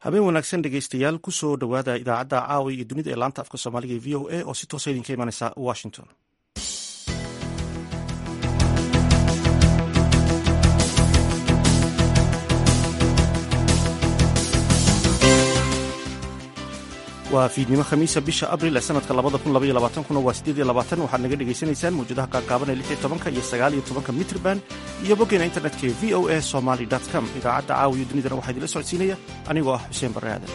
habeen wanaagsan dhegeystayaal kusoo dhowaada idaacadda caawa iyo dunida ee laanta afka soomaaliga ee v o a oo si toosa idinka imanaysa washington waa fiidnimo khamiisa bisha abril ee sanadka kuna waa waxaad naga dhegaysanaysaan mawjadaha gaagaaban ee tobanka iyo sagaaliyo tobanka mitrban iyo boggeena internetka ee v o a somaly com idaacadda caawiyo dunidana waxaa idinla socodsiinaya anigoo ah xuseen barre aadan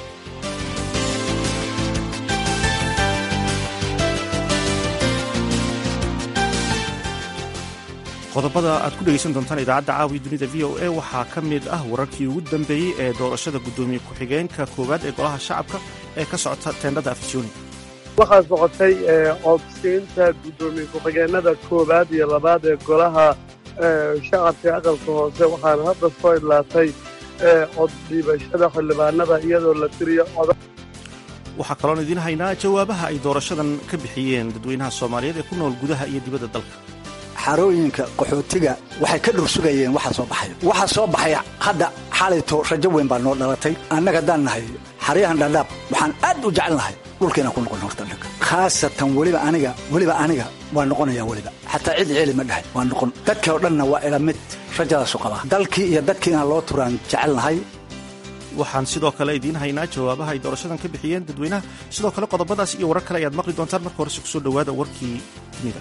qodobada aad ku dhegaysan doontaan idaacadda caawiya dunida v o a waxaa ka mid ah wararkii ugu dambeeyey ee doorashada guddoomiye ku-xigeenka koowaad ee golaha shacabka ee ka socota teendhada afisyooni waxaa socotay codsiinta guddoomiye ku-xigeenada koowaad iyo labaad ee golaha shacabka aqalka hoose waxaana hadda soo idlaatay coddhiibashada xildhibaanada iyadoo la tiriyo coda waxaa kaloon idiin haynaa jawaabaha ay doorashadan ka bixiyeen dadweynaha soomaaliyeed ee ku nool gudaha iyo dibadda dalka xarooyinka qaxootiga waxay ka dhursugayeen waxa soo baxaya waxa soo baxaya hadda xalayto rajo weyn baa noo dhalatay annaga haddaan nahay xaryahan dhadhaab waxaan aad u jecelnahay dhulkeenaan ku noqon horta annaga khaasatan weliba aniga weliba aniga waa noqonaya weliba xataa cid ceeli ma dhahay waa noqon dadkii oo dhanna waa ila mid rajadaasu qabaa dalkii iyo dadkii inaan loo turaan jecelnahay waxaan sidoo kale idiin haynaa jawaabaha ay doorashadan ka bixiyeen dadweynaha sidoo kale qodobadaas iyo warar kale ayaad maqli doontaan marka horese kusoo dhowaada warkii dunida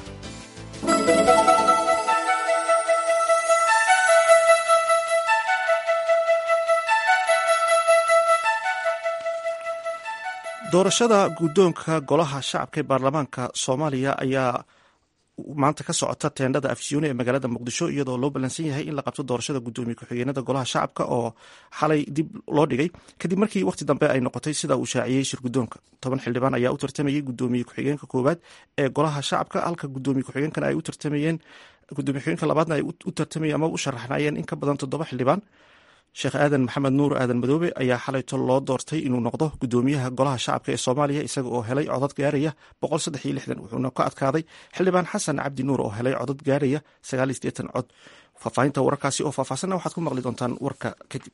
doorashada guddoonka golaha shacabka ee baarlamaanka soomaaliya ayaa maanta ka socota teendhada afisyooni ee magaalada muqdisho iyadoo loo ballansan yahay in la qabto doorashada guddoomiye ku-xigeenada golaha shacabka oo xalay dib loo dhigay kadib markii wakhti dambe ay noqotay sida uu shaaciyey shir guddoonka toban xildhibaan ayaa u tartamayey guddoomiye ku-xigeenka koowaad ee golaha shacabka halka guddoomiye ku-xigeenkana ay u tartamayeen guddoomiye ku-xigeenka labaadna ay u tartamayeen ama u sharaxnayeen in ka badan toddoba xildhibaan sheekh aadan maxamed nuur aadan madoobe ayaa xalayto loo doortay inuu noqdo guddoomiyaha golaha shacabka ee soomaaliya isaga oo helay codad gaaraya wuxuuna ka adkaaday xildhibaan xasan cabdi nuur oo helay codad gaaraya cod faafaahinta wararkaasi oo faahfaahsanna waxaad ku maqli doontaan warka kadib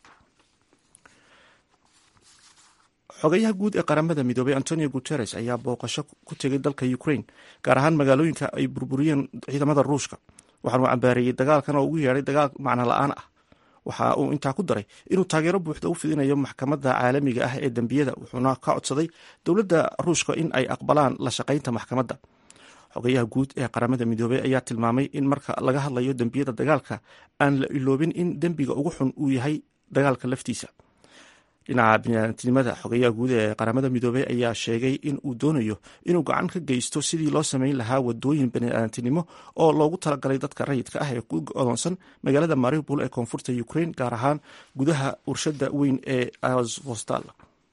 xogayaha guud ee qaramada midoobey antonio guteres ayaa booqasho ku tegay dalka ukraine gaar ahaan magaalooyinka ay burburiyeen ciidamada ruushka waxaanuu cambaareeyey dagaalkan oo ugu yeedhay dagaal macno la-aan ah waxa uu intaa ku daray inuu taageero buuxda u fidinayo maxkamadda caalamiga ah ee dembiyada wuxuuna ka codsaday dowladda ruushka in ay aqbalaan la shaqaynta maxkamadda xogayaha guud ee qaramada midoobey ayaa tilmaamay in marka laga hadlayo dembiyada dagaalka aan la iloobin in dembiga ugu xun uu yahay dagaalka laftiisa dhinaca biniaadantinimada xogayaha guud ee qaramada midoobey ayaa sheegay in uu doonayo inuu gacan ka geysto sidii loo samayn lahaa wadooyin baniaadantinimo oo loogu talagalay dadka rayidka ah ee ku odoonsan magaalada maribol ee koonfurta ukraine gaar ahaan gudaha warshada weyn ee azvostal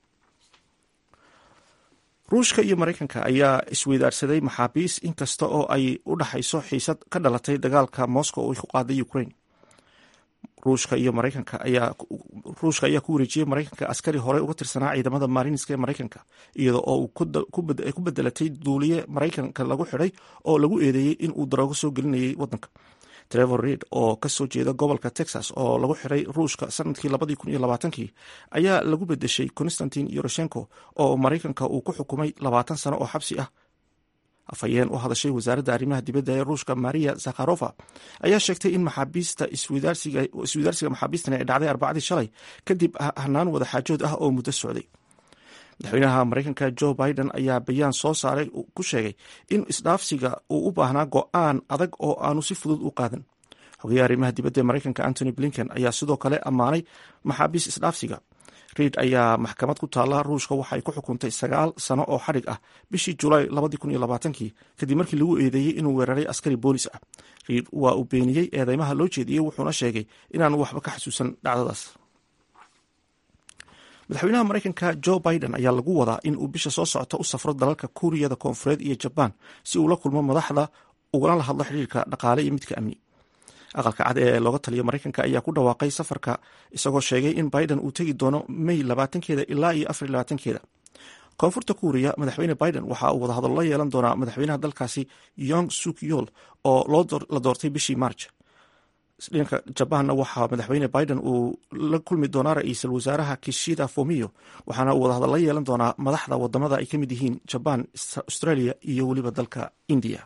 ruushka iyo maraykanka ayaa isweydaarsaday maxaabiis inkasta oo ay u dhaxayso xiisad ka dhalatay dagaalka moscow oo ku qaaday ukraine ruushka iyo maraykanka ayaa ruushka ayaa ku wareejiyey maraykanka askari horey uga tirsanaa ciidamada marinska ee maraykanka iyada oo ay ku bedelatay duuliye maraykanka lagu xidhay oo lagu eedeeyey in uu daroogo soo gelinayay wadanka trevor reid oo kasoo jeeda gobolka texas oo lagu xiray ruushka sanadkii labadii kun iyo labaatankii ayaa lagu bedeshay constantin yoroshenko oo maraykanka uu ku xukumay labaatan sano oo xabsi ah afhayeen u hadashay wasaaradda arrimaha dibadda ee ruushka maria zakharova ayaa sheegtay in maxaabiista isweydaarsiga maxaabiistan ay dhacday arbacadii shalay kadib hanaan wadaxaajood ah oo muddo socday madaxweynaha maraykanka joe biden ayaa bayaan soo saaray ku sheegay in isdhaafsiga uu u baahnaa go-aan adag oo aanu si fudud u qaadan xogayaha arrimaha dibadda ee maraykanka antony blinken ayaa sidoo kale ammaanay maxaabiis isdhaafsiga reid ayaa maxkamad ku taalla ruushka waxay ku xukuntay sagaal sano oo xadhig ah bishii julaay kii kadib markii lagu eedeeyey inuu weeraray askari boolis ah reid waa uu beeniyey eedeymaha loo jeediyey wuxuuna sheegay inaanu waxba ka xasuusan dhacdadaas madaxweynaha maraykanka joe biden ayaa lagu wadaa in uu bisha soo socota u safro dalalka kuuriyada koonfureed iyo jabaan si uu la kulmo madaxda ugana la hadlo xiriirka dhaqaale iyo midka amni aqalka cad ee looga taliya maraykanka ayaa ku dhawaaqay safarka isagoo sheegay in biden uu tegi doono may labaatankeeda ilaa iyo afar labaatankeeda koonfurta kuuriya madaxweyne biden waxa uu wadahadallo la yeelan doonaa madaxweynaha dalkaasi yong suk yol oo la doortay bishii march dhanka jabaanna waxaa madaxweyne biden uu la kulmi doonaa ra-iisul wasaaraha kishida fomiyo waxaana uu wadahadal la yeelan doonaa madaxda wadamada ay ka mid yihiin jabaan australia iyo weliba dalka indiya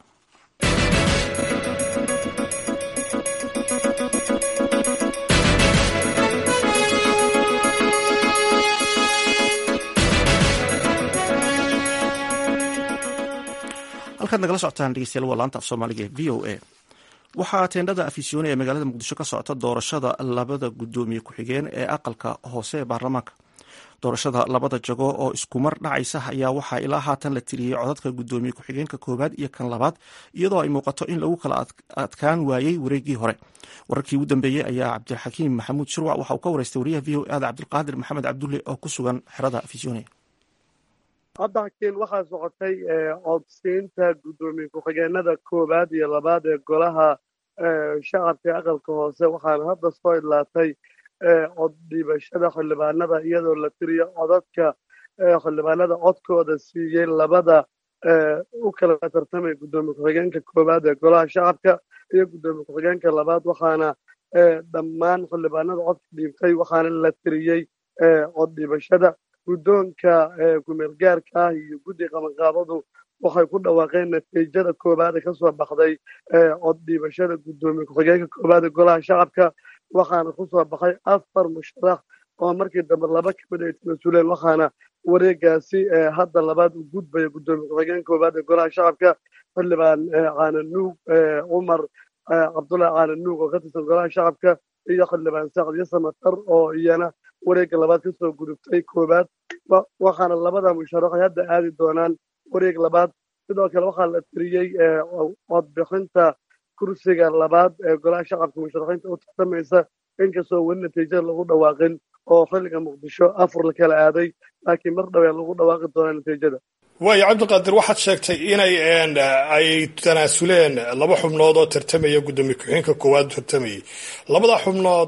halkaad nagala socotaan dhegeystayaal waa laanta af soomaaliga v o a waxaa teendhada afisyoone ee magaalada muqdisho ka socota doorashada labada guddoomiye ku-xigeen ee aqalka hoose ee baarlamaanka doorashada labada jago oo iskumar dhacaysa ayaa waxaa ilaa haatan la tiriyey codadka guddoomiye ku-xigeenka koowaad iyo kan labaad iyadoo ay muuqato in lagu kala adkaan waayey wareegii hore wararkii ugu dambeeyey ayaa cabdixakiim maxamuud shirwac waxa uu ka wareystay wariyaha v o ada cabdilqaadir maxamed cabdulle oo ku sugan xerada afisyoone hadda hakiin waxaa socotay codsiinta guddoomiye ku-xigeenada koowaad iyo labaad ee golaha shacabka aqalka hoose waxaana hadda soo idlaatay cod dhiibashada xildhibaanada iyadoo la tiriyo codadka xildhibaanada codkooda siiyey labada u kala tartamay guddoomiye ku-xigeenka koowaad ee golaha shacabka iyo guddoomiye ku-xigeenka labaad waxaana dhammaan xildhibaanada codka dhiibtay waxaana la tiriyey cod dhiibashada guddoonka kumeelgaarka ah iyo guddi qabanqaabadu waxay ku dhawaaqeen natiijada koowaad ee ka soo baxday cod dhiibashada guddoomiye ku-xigeenka koowaad ee golaha shacabka waxaana ku soo baxay afar musharax oo markii dambe laba ka mid ay tanasuleen waxaana wareegaasi hadda labaad u gudbaya guddoomiye ku-xigeenka koowaad ee golaha shacabka xildhibaan caananuug cumar cabdullahi caananuug oo ka tirsan golaha shacabka iyo xildhibaan sacad iyo samatar oo iyana wareegga labaad ka soo gudubtay koowaad waxaana labada musharaxay hadda aadi doonaan wareeg labaad sidoo kale waxaa la tiriyey codbixinta kursiga labaad ee golaha shacabka musharaxiinta u tartamaysa inkastoo weli natiijada lagu dhawaaqin oo xilliga muqdisho afur la kala aaday laakiin mar dhawee lagu dhawaaqi doonaa natiijada waayo cabdiqaadir waxaad sheegtay inay ay tanaasuleen laba xubnood oo tartamaya guddoomiye ku-xigeenka koowaad tartamayay labada xubnood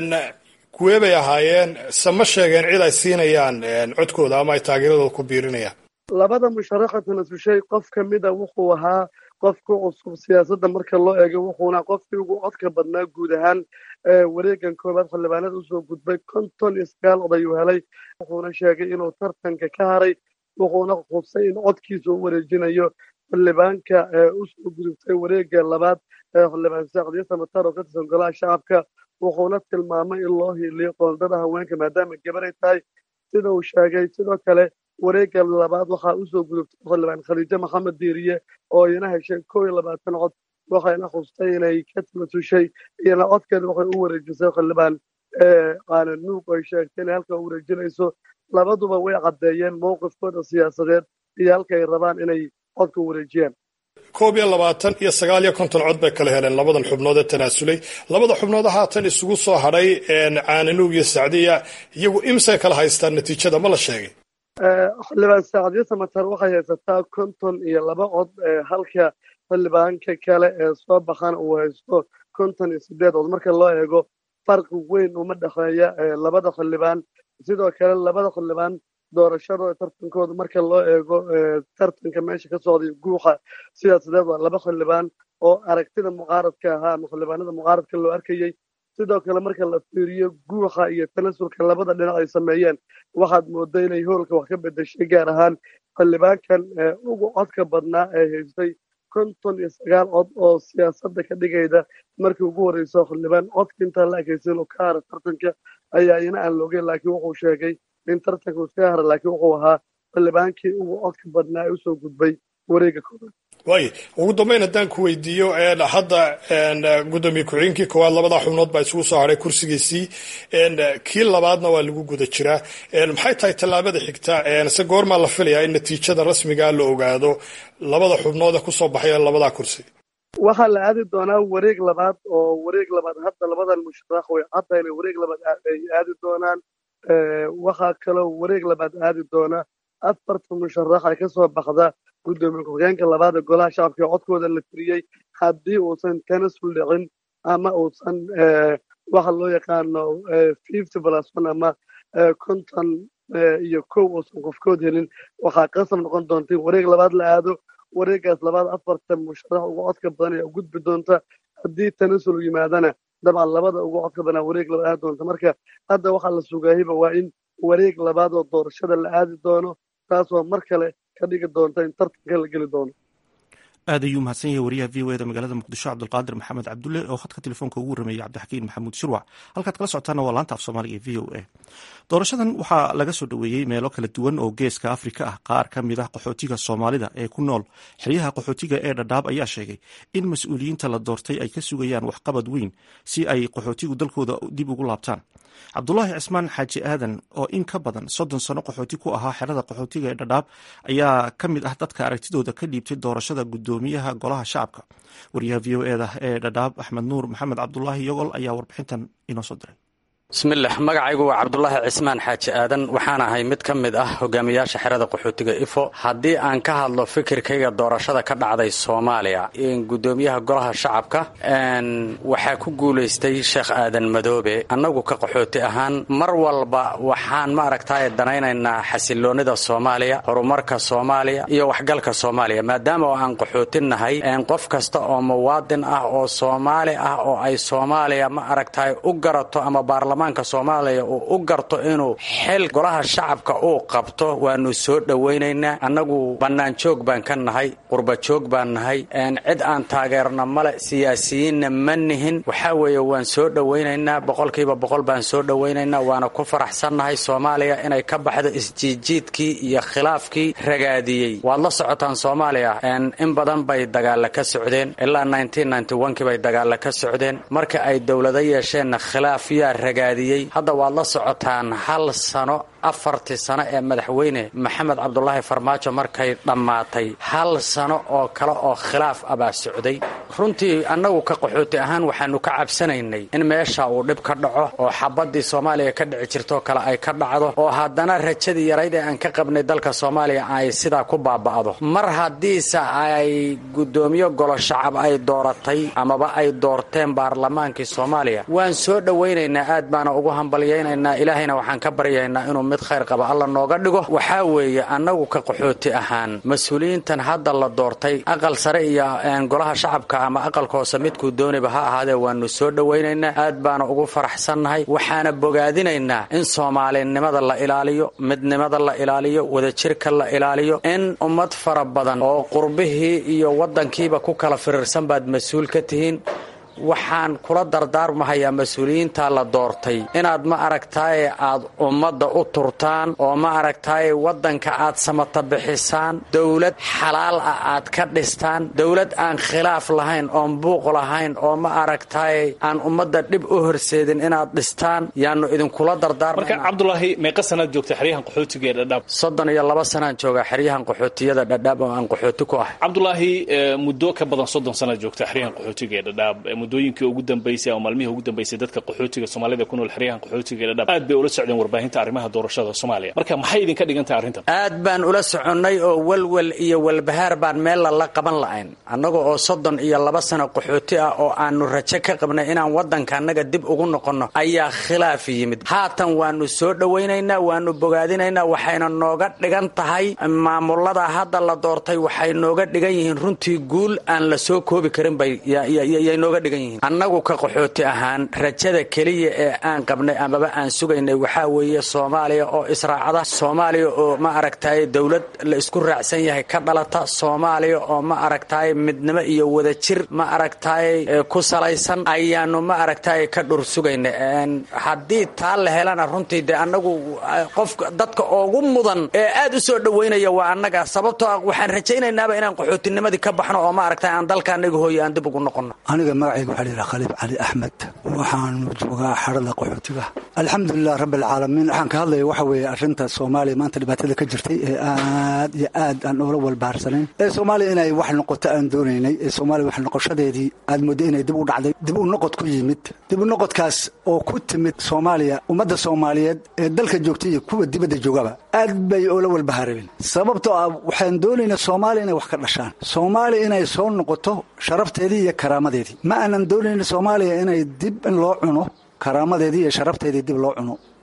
kuwee bay ahaayeen se ma sheegeen cid ay siinayaan codkooda ama ay taageeradooda ku biirinayaan labada musharaxa tanasushay qof ka mida wuxuu ahaa qof ku cusub siyaasadda marka loo eego wuxuuna qofkii ugu codka badnaa guud ahaan wareegan koowaad xildhibaanada usoo gudbay konton iyo sagaal oday uu helay wuxuuna sheegay inuu tartanka ka haray wuxuuna khusay in codkiisa u wareejinayo xildhibaanka usoo gudubtay wareegga labaad xildhibaan saacdiyo samatar oo ka tirsan golaha shacabka wuxuuna tilmaamay in loo hiiliyo qoondada haweenka maadaama gabar ay tahay sida uu sheegay sidoo kale wareegga labaad waxaa usoo gudubtay xildhibaan khadiijo maxamed diiriye oo iyana heshay koo iyo labaatan cod waxayna khustay inay ka tamasushay iyana codkeeda waxay u wareejisay xildhibaan qaananuug oo ay sheegtay inay halka u wareejinayso labaduba way caddeeyeen mowqifkooda siyaasadeed iyo halka ay rabaan inay codka u wareejiyaan koob iyo labaatan iyo sagaal iyo konton cod bay kala heleen labadan xubnood ee tanaasulay labada xubnood haatan isugu soo hadhay caananuug iyo sacdiya iyagu imsay kala haystaan natiijada ma la sheegay xildhibaan saacdiyo samatar waxay haysataa konton iyo laba cod halka xildhibaanka kale ee soo baxan uu haysto konton iyo sideed cod marka loo eego farqi weyn uma dhexeeya labada xildhibaan sidoo kale labada xildhibaan doorashada tartankooda marka loo eego tartanka meesha ka socday guuxa siyaasadeed waa laba xildhibaan oo aragtida mucaaradka ahaa ama xildhibaanada mucaaradka loo arkayey sidoo kale marka la fiiriyo guuxa iyo tanasulka labada dhinac ay sameeyeen waxaad mooda inay hoolka wax ka bedeshay gaar ahaan xildhibaankan ugu codka badnaa ee haystay konton iyo sagaal cod oo siyaasadda ka dhigayda markii ugu horreyso xildhibaan codka intaan la ekaysan oo ka hara tartanka ayaa ina aan loogeyn laakiin wuxuu sheegay in tartanka uu iska hara laakiin wuxuu ahaa xildhibaankii ugu codka badnaa ee usoo gudbay wareegga koobaad waay ugu dambeyn haddaan ku weydiiyo hadda guddoomiye ku-xigeenkii koowaad labada xubnood baa isugu soo hadhay kursigiisii kii labaadna waa lagu guda jiraa maxay tahay tallaabada xigta se goormaa la filayaa in natiijada rasmigaa la ogaado labada xubnood ee kusoo baxay labadaa kursi waxaa la aadi doonaa wareeg labaad oo wareeg labaad hadda labadan musharax way caddayna wareeg labaad ay aadi doonaan waxaa kaloo wareeg labaad aadi doona afarta musharax ay ka soo baxda guddoomiye ku-xigeenka labaad ee golaha shacabka ee codkooda la tiriyey haddii uusan tanasul dhicin ama uusan waxa loo yaqaano fifty plus one ama konton iyo kow uusan qofkood helin waxaa qasab noqon doonta in wareeg labaad la aado wareeggaas labaad afarta musharax uga codka badan ayaa u gudbi doonta haddii tanasul yimaadana dabcan labada ugu codka banaa wareeg laba aadi doonta marka hadda waxaa la sugaahiba waa in wareeg labaad oo doorashada la aadi doono taasoo mar kale ka dhigi doonta in tartanka la geli doono aad ayuu mahadsan yahay wariyaha v o eda magaalada muqdisho cabdulqaadir maxamed cabdulle oo khadka telefoonka ugu warrameeyey cabdixakiin maxamuud shirwac halkaad kala socotaana waa laanta af soomaaliga ee v o a doorashadan waxaa laga soo dhoweeyey meelo kala duwan oo geeska afrika ah qaar ka mid ah qaxootiga soomaalida ee ku nool xeryaha qaxootiga ee dhadhaab ayaa sheegay in mas-uuliyiinta la doortay ay ka sugayaan waxqabad weyn si ay qaxootigu dalkooda dib ugu laabtaan cabdulaahi cismaan xaaji aadan oo in ka badan soddon sano qaxooti ku ahaa xerada qaxootiga ee dhadhaab ayaa ka mid ah dadka aragtidooda ka dhiibtay doorashada gudoomiyaha golaha shacabka wariyaha v o eda ee dhadhaab axmed nuur maxamed cabdulaahi yogol ayaa warbixintan inoo soo diray bismillaah magacaygu waa cabdulaahi cismaan xaaji aadan waxaan ahay mid ka mid ah hogaamiyaasha xerada qaxootiga ifo haddii aan ka hadlo fikirkayga doorashada ka dhacday soomaaliya gudoomiyaha golaha shacabka waxaa ku guulaystay sheekh aadan madoobe annagu ka qaxooti ahaan mar walba waxaan ma aragtaye danaynaynaa xasiloonnida soomaaliya horumarka soomaaliya iyo waxgalka soomaaliya maadaama oo aan qaxootinnahay qof kasta oo muwaadin ah oo soomaali ah oo ay soomaaliya ma aragtaye u garato ama baarlamaanka soomaaliya uu u garto inuu xil golaha shacabka uu qabto waanu soo dhowaynaynaa annagu bannaan joog baan ka nahay qurba joog baan nahay cid aan taageerna male siyaasiyiinna ma nihin waxaa weeye waan soo dhowaynaynaa boqolkiiba boqol baan soo dhowaynaynaa waana ku faraxsannahay soomaaliya inay ka baxdo isjiijiidkii iyo khilaafkii ragaadiyey waad la socotaan soomaaliya in badan bay dagaalla ka socdeen ilaa kii bay dagaalla ka socdeen marka ay dowlado yeesheenna khilaaf yaa ragaadiyey hadda waad la socotaan hal sano afartii sano ee madaxweyne maxamed cabdulaahi farmaajo markay dhammaatay hal sano oo kale oo khilaaf abaa socday runtii annagu ka qaxooti ahaan waxaanu ka cabsanaynay in meesha uu dhib ka dhaco oo xabadii soomaaliya ka dhici jirtoo kale ay ka dhacdo oo haddana rajadii yarayd ee aan ka qabnay dalka soomaaliya ay sidaa ku baaba'do mar haddiise ay guddoomiye golo shacab ay dooratay amaba ay doorteen baarlamaankii soomaaliya waan soo dhowaynaynaa aad baana ugu hambalyaynaynaa ilaahayna waxaan ka baryaynaa inuu mid khayr qaba alla nooga dhigo waxaa weeye annagu ka qaxooti ahaan mas-uuliyiintan hadda la doortay aqal sare iyo golaha shacabka ama aqalka hoose midkuu dooniba ha ahaadee waanu soo dhowaynaynaa aad baana ugu faraxsannahay waxaana bogaadinaynaa in soomaalinimada la ilaaliyo midnimada la ilaaliyo wadajirka la ilaaliyo in ummad fara badan oo qurbihii iyo waddankiiba ku kala firirsan baad mas-uul ka tihiin waxaan kula dardaarmahayaa mas-uuliyiinta la doortay inaad ma aragtaaye aad ummadda u turtaan oo ma aragtaaye waddanka aad samata bixisaan dowlad xalaal ah aad ka dhistaan dowlad aan khilaaf lahayn oon buuq lahayn oo ma aragtaaye aan ummadda dhib u horseedin inaad dhistaan yaanu idinkula marka cabdulaahi meeqa sanaad joogta xeryahan qaxootiga ee dhadhaab soddon iyo laba sanaan joogaa xeryahan qaxootiyada dhadhaab oo aan qaxooti ku ahay cabdulaahi muddo ka badan soddon sanaad joogta xeryahan qaxootiga ee dhadhaab muddooyinkii ugu dambaysay ama maalmihii ugu dambaysay dadka qaxootiga soomaalida ku nool xeryahan qaxootiga ee dhadhaab aad bay ula socdeen warbaahinta arrimaha doorashada soomaaliya marka maxay idinka dhigan tahay arrintan aad baan ula soconnay oo welwel iyo walbahaar baan meel lala qaban la'ayn annaga oo soddon iyo laba sano qaxooti ah oo aanu rajo ka qabnay inaan waddanka annaga dib ugu noqonno ayaa khilaaf yimid haatan waanu soo dhowaynaynaa waanu bogaadinaynaa waxayna nooga dhigan tahay maamulada hadda la doortay waxay nooga dhigan yihiin runtii guul aan la soo koobi karin bay yay nooga dhigan yihiin annagu ka qaxooti ahaan rajada keliya ee aan qabnay amaba aan sugaynay waxaa weeye soomaaliya oo israacda soomaaliya oo ma aragtaye dowlad la isku raacsan yahay ka dhalata soomaaliya oo ma aragtaye midnimo iyo wadajir ma aragtaye ku salaysan ayaanu ma aragtaye ka dhur sugaynay haddii taa la helana runtii dee annagu qofka dadka ugu mudan ee aad u soo dhowaynaya waa annaga sababtoo ah waxaan rajaynaynaba inaan qaxootinimadii ka baxno oo ma aragtaye aan dalka annaga hooye aan dib ugu noqonno aniga magacayga waxaa layidhaha khaliif cali axmed waxaanu joogaa xarada qaxootiga alxamdulilah rabbi alcaalamiin waxaan ka hadlaya waxa weeye arrinta soomaaliya maanta dhibaatada ka jirtay ee aad iyo aad aan oola walbahaarsanayn ee soomaaliya inay wax noqoto aan doonaynay ee soomaaliya wax noqoshadeedii aad moodday inay dib u dhacday dib u noqod ku yimid dib u noqodkaas oo ku timid soomaaliya ummadda soomaaliyeed ee dalka joogtay iyo kuwa dibadda joogaba aad bay oola walbahaarabeen sababtoo ah waxaan doonaynaa soomaaliya inay wax ka dhashaan soomaaliya inay soo noqoto sharafteedii iyo karaamadeedii ma aanan doonayna soomaaliya inay dib in loo cuno karaamadeedii iyo sharafteedii dib loo cuno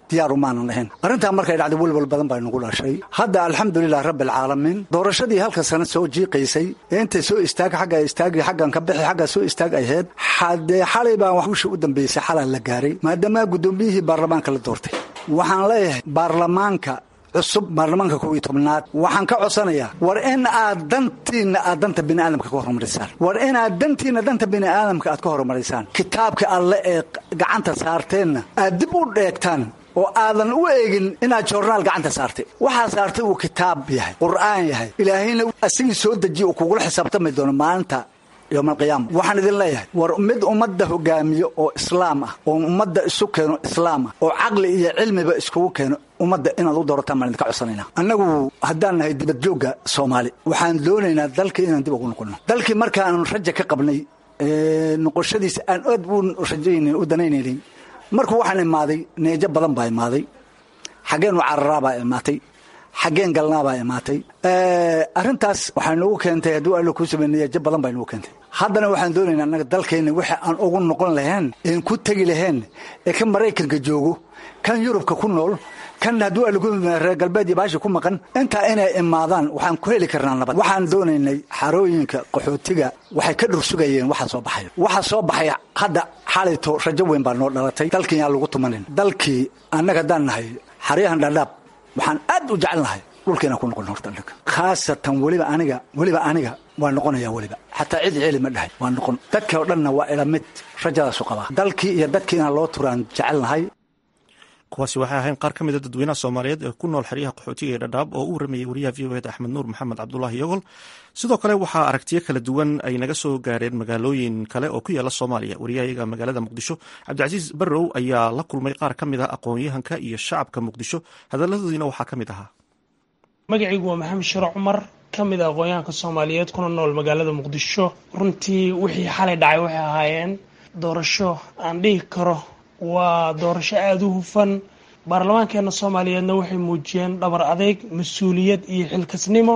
diyaaru maanan ahayn arrintaa markay dhacday welwal badan baa nagu dhashay hadda alxamdulilah rabbi alcaalamiin doorashadii halka sana soo jiiqaysay ee intay soo istaag xagga istaagi xaggan ka bixi xagga soo istaag ahayd haddee xalay baan waxusha u dambaysay xalaa la gaaray maadaama guddoomiyihii baarlamaanka la doortay waxaan leeyahay baarlamaanka cusub baarlamaanka kow iyo tobnaad waxaan ka codsanayaa war in aad dantiinna aad danta biniaadamka ka hormarisaan war inaad dantiinna danta biniaadamka aad ka hormarisaan kitaabka alle ee gacanta saarteenna aad dib u dheegtaan oo aadan u eegin inaad joornaal gacanta saartay waxaa saartay uu kitaab yahay qur'aan yahay ilaahayna asigii soo dejiye uu kugula xisaabtami doono maalinta yowmalqiyaama waxaan idin leeyahay war mid ummadda hogaamiyo oo islaam ah oo ummadda isu keeno islaam ah oo caqli iyo cilmiba iskugu keeno ummadda inaad u doorataan baan idinka codsanayna annagu haddaan nahay dibadjoogga soomaali waxaan doonaynaa dalkii inaan dib ugu noqonno dalkii markaanu raja ka qabnay noqoshadiisa aan aad u rajaynayn u danaynaynin markuu waxaan imaaday neejo badan baa imaaday xaggeenu cararaabaa imaatay xaggeen galnaabaa imaatay arrintaas waxay noogu keentay hadduu alla kuu samey neejo badan bay noogu keentay haddana waxaan doonaynaa annaga dalkeenna wixii aan ugu noqon lahayn een ku tegi lahayn ee kan maraykanka joogo kan yurubka ku nool kan hadduu alla ku reer galbeed iyo baashi ku maqan intaa inay imaadaan waxaan ku heli karnaa nabad waxaan doonaynay xarooyinka qaxootiga waxay ka dhursugayeen waxa soo baxaya waxa soo baxaya hadda xalayto rajo weyn baa noo dhalatay dalkii yaan lagu tumanin dalkii annaga haddaan nahay xaryahan dhadhaab waxaan aad u jecelnahay dhulkeena ku noqon horta annaga khaasatan weliba aniga weliba aniga waa noqonayaa weliba xataa cid celi ma dhahay waa noqon dadkii oo dhanna waa ila mid rajadaasu qabaa dalkii iyo dadkii inaan loo turaan jecelnahay kuwaasi waxay ahayn qaar ka mida dadweynaha soomaaliyeed ee ku nool xeryaha qaxootiga ee dhadhaab oo u waramayay wariyaha v o eda axmed nuur maxamed cabdulaahi yogol sidoo kale waxaa aragtiyo kala duwan ay naga soo gaareen magaalooyin kale oo ku yaala soomaaliya wariyahayaga magaalada muqdisho cabdicasiis barrow ayaa la kulmay qaar ka mid ah aqoon-yahanka iyo shacabka muqdisho hadaladoodiina waxaa ka mid ahaa magacaygu waa maxamed shiro cumar ka mid a aqoon-yahanka soomaaliyeed kuna nool magaalada muqdisho runtii wixii xalay dhacay waxay ahaayeen doorasho aan dhihi karo waa doorasho aada u hufan baarlamaankeena soomaaliyeedna waxay muujiyeen dhabar adeyg mas-uuliyad iyo xilkasnimo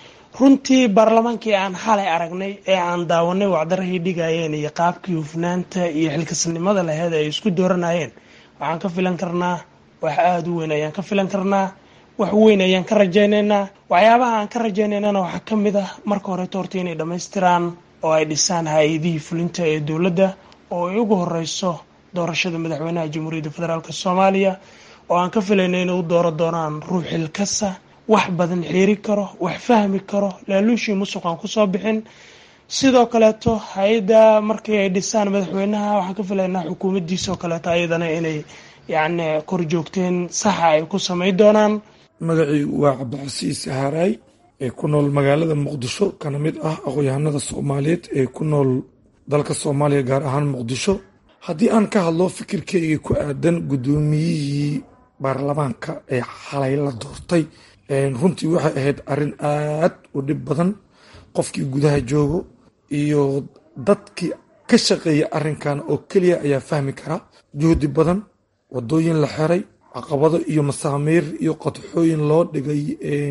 runtii baarlamaankii aan xalay aragnay ee aan daawanay wacdarahii dhigayeen iyo qaabkii hufnaanta iyo xilkasnimada laheyd ay isku dooranayeen waxaan ka filan karnaa wax aada u weyn ayaan ka filan karnaa wax weyn ayaan ka rajaynaynaa waxyaabaha aan ka rajaynaynana waxaa ka mid ah marka horeeto horta inay dhammaystiraan oo ay dhisaan hay-adihii fulinta ee dowladda oo ay ugu horeyso doorashada madaxweynaha jamhuuriyadda federaalk soomaaliya oo aan ka filayna inay u dooro doonaan ruux xilkasa wax badan xiiri karo wax fahmi karo laaluushii musuq aan kusoo bixin sidoo kaleeto hay-adda markii ay dhisaan madaxweynaha waxaan ka filaynaa xukuumaddiisoo kaleeto ayadana inay yacni kor joogteen saxa ay ku samay doonaan magacaygu waa cabdicasiis haaraay ee ku nool magaalada muqdisho kana mid ah aqoon-yahanada soomaaliyeed ee ku nool dalka soomaaliya gaar ahaan muqdisho haddii aan ka hadlo fikirkeyga ku aadan guddoomiyihii baarlamaanka ee xalay la doortay runtii waxay ahayd arrin aad u dhib badan qofkii gudaha joogo iyo dadkii ka shaqeeya arrinkan oo keliya ayaa fahmi kara juhdi badan wadooyin la xiray caqabado iyo masaamiir iyo qodxooyin loo dhigay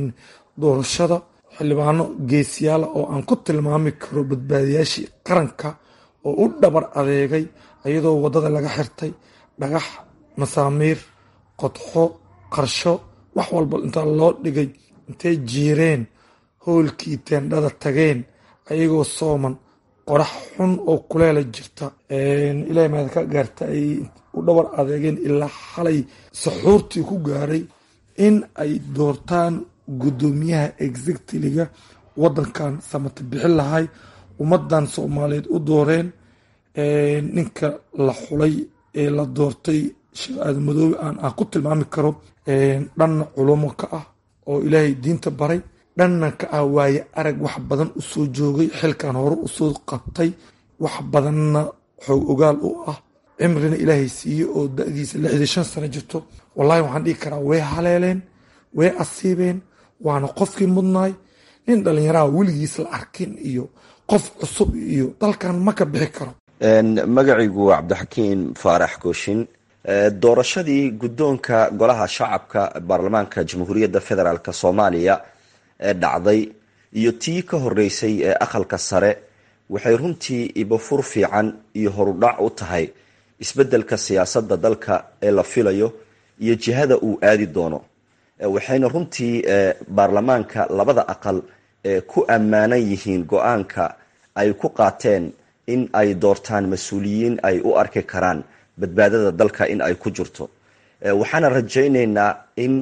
doorashada xildhibaano geesiyaala oo aan ku tilmaami karo badbaadiyaashii qaranka oo u dhabar adeegay iyadoo waddada laga xirtay dhagax masaamiir qodxo qarsho wax walba intaa loo dhigay intay jiireen howlkii teendhada tageen ayagoo sooman qorax xun oo kuleela jirta ilaahay maada ka gaarta ay u dhabar adeegeen ilaa xalay saxuurtii ku gaaray in ay doortaan guddoomiyaha exectiliga waddankan samata bixin lahay ummadan soomaaliyeed u dooreen ninka la xulay ee la doortay sheekh aadan madoobe aan aan ku tilmaami karo dhanna culumo ka ah oo ilaahay diinta baray dhanna ka ah waaye arag wax badan u soo joogay xilkan hore usoo qabtay wax badanna xoog ogaal u ah cimrina ilaahay siiye oo da-diisa lixdii shan sano jirto wallahi waxaan dhihi karaa way haleeleen way asiibeen waana qofkii mudnaay nin dhallinyaraha weligiis la arkin iyo qof cusub iyo dalkan ma ka bixi karo magacaygu waa cabdixakiin faarax kooshin doorashadii guddoonka golaha shacabka baarlamaanka jamhuuriyadda federaalk soomaaliya ee dhacday iyo tii ka horeysay ee aqalka sare waxay runtii ibafur fiican iyo horudhac u tahay isbeddelka siyaasadda dalka ee la filayo iyo jihada uu aadi doono waxayna runtii baarlamaanka labada aqal ku ammaanan yihiin go-aanka ay ku qaateen in ay doortaan mas-uuliyiin ay u arki karaan badbaadada dalka in ay ku jirto waxaana rajaynaynaa in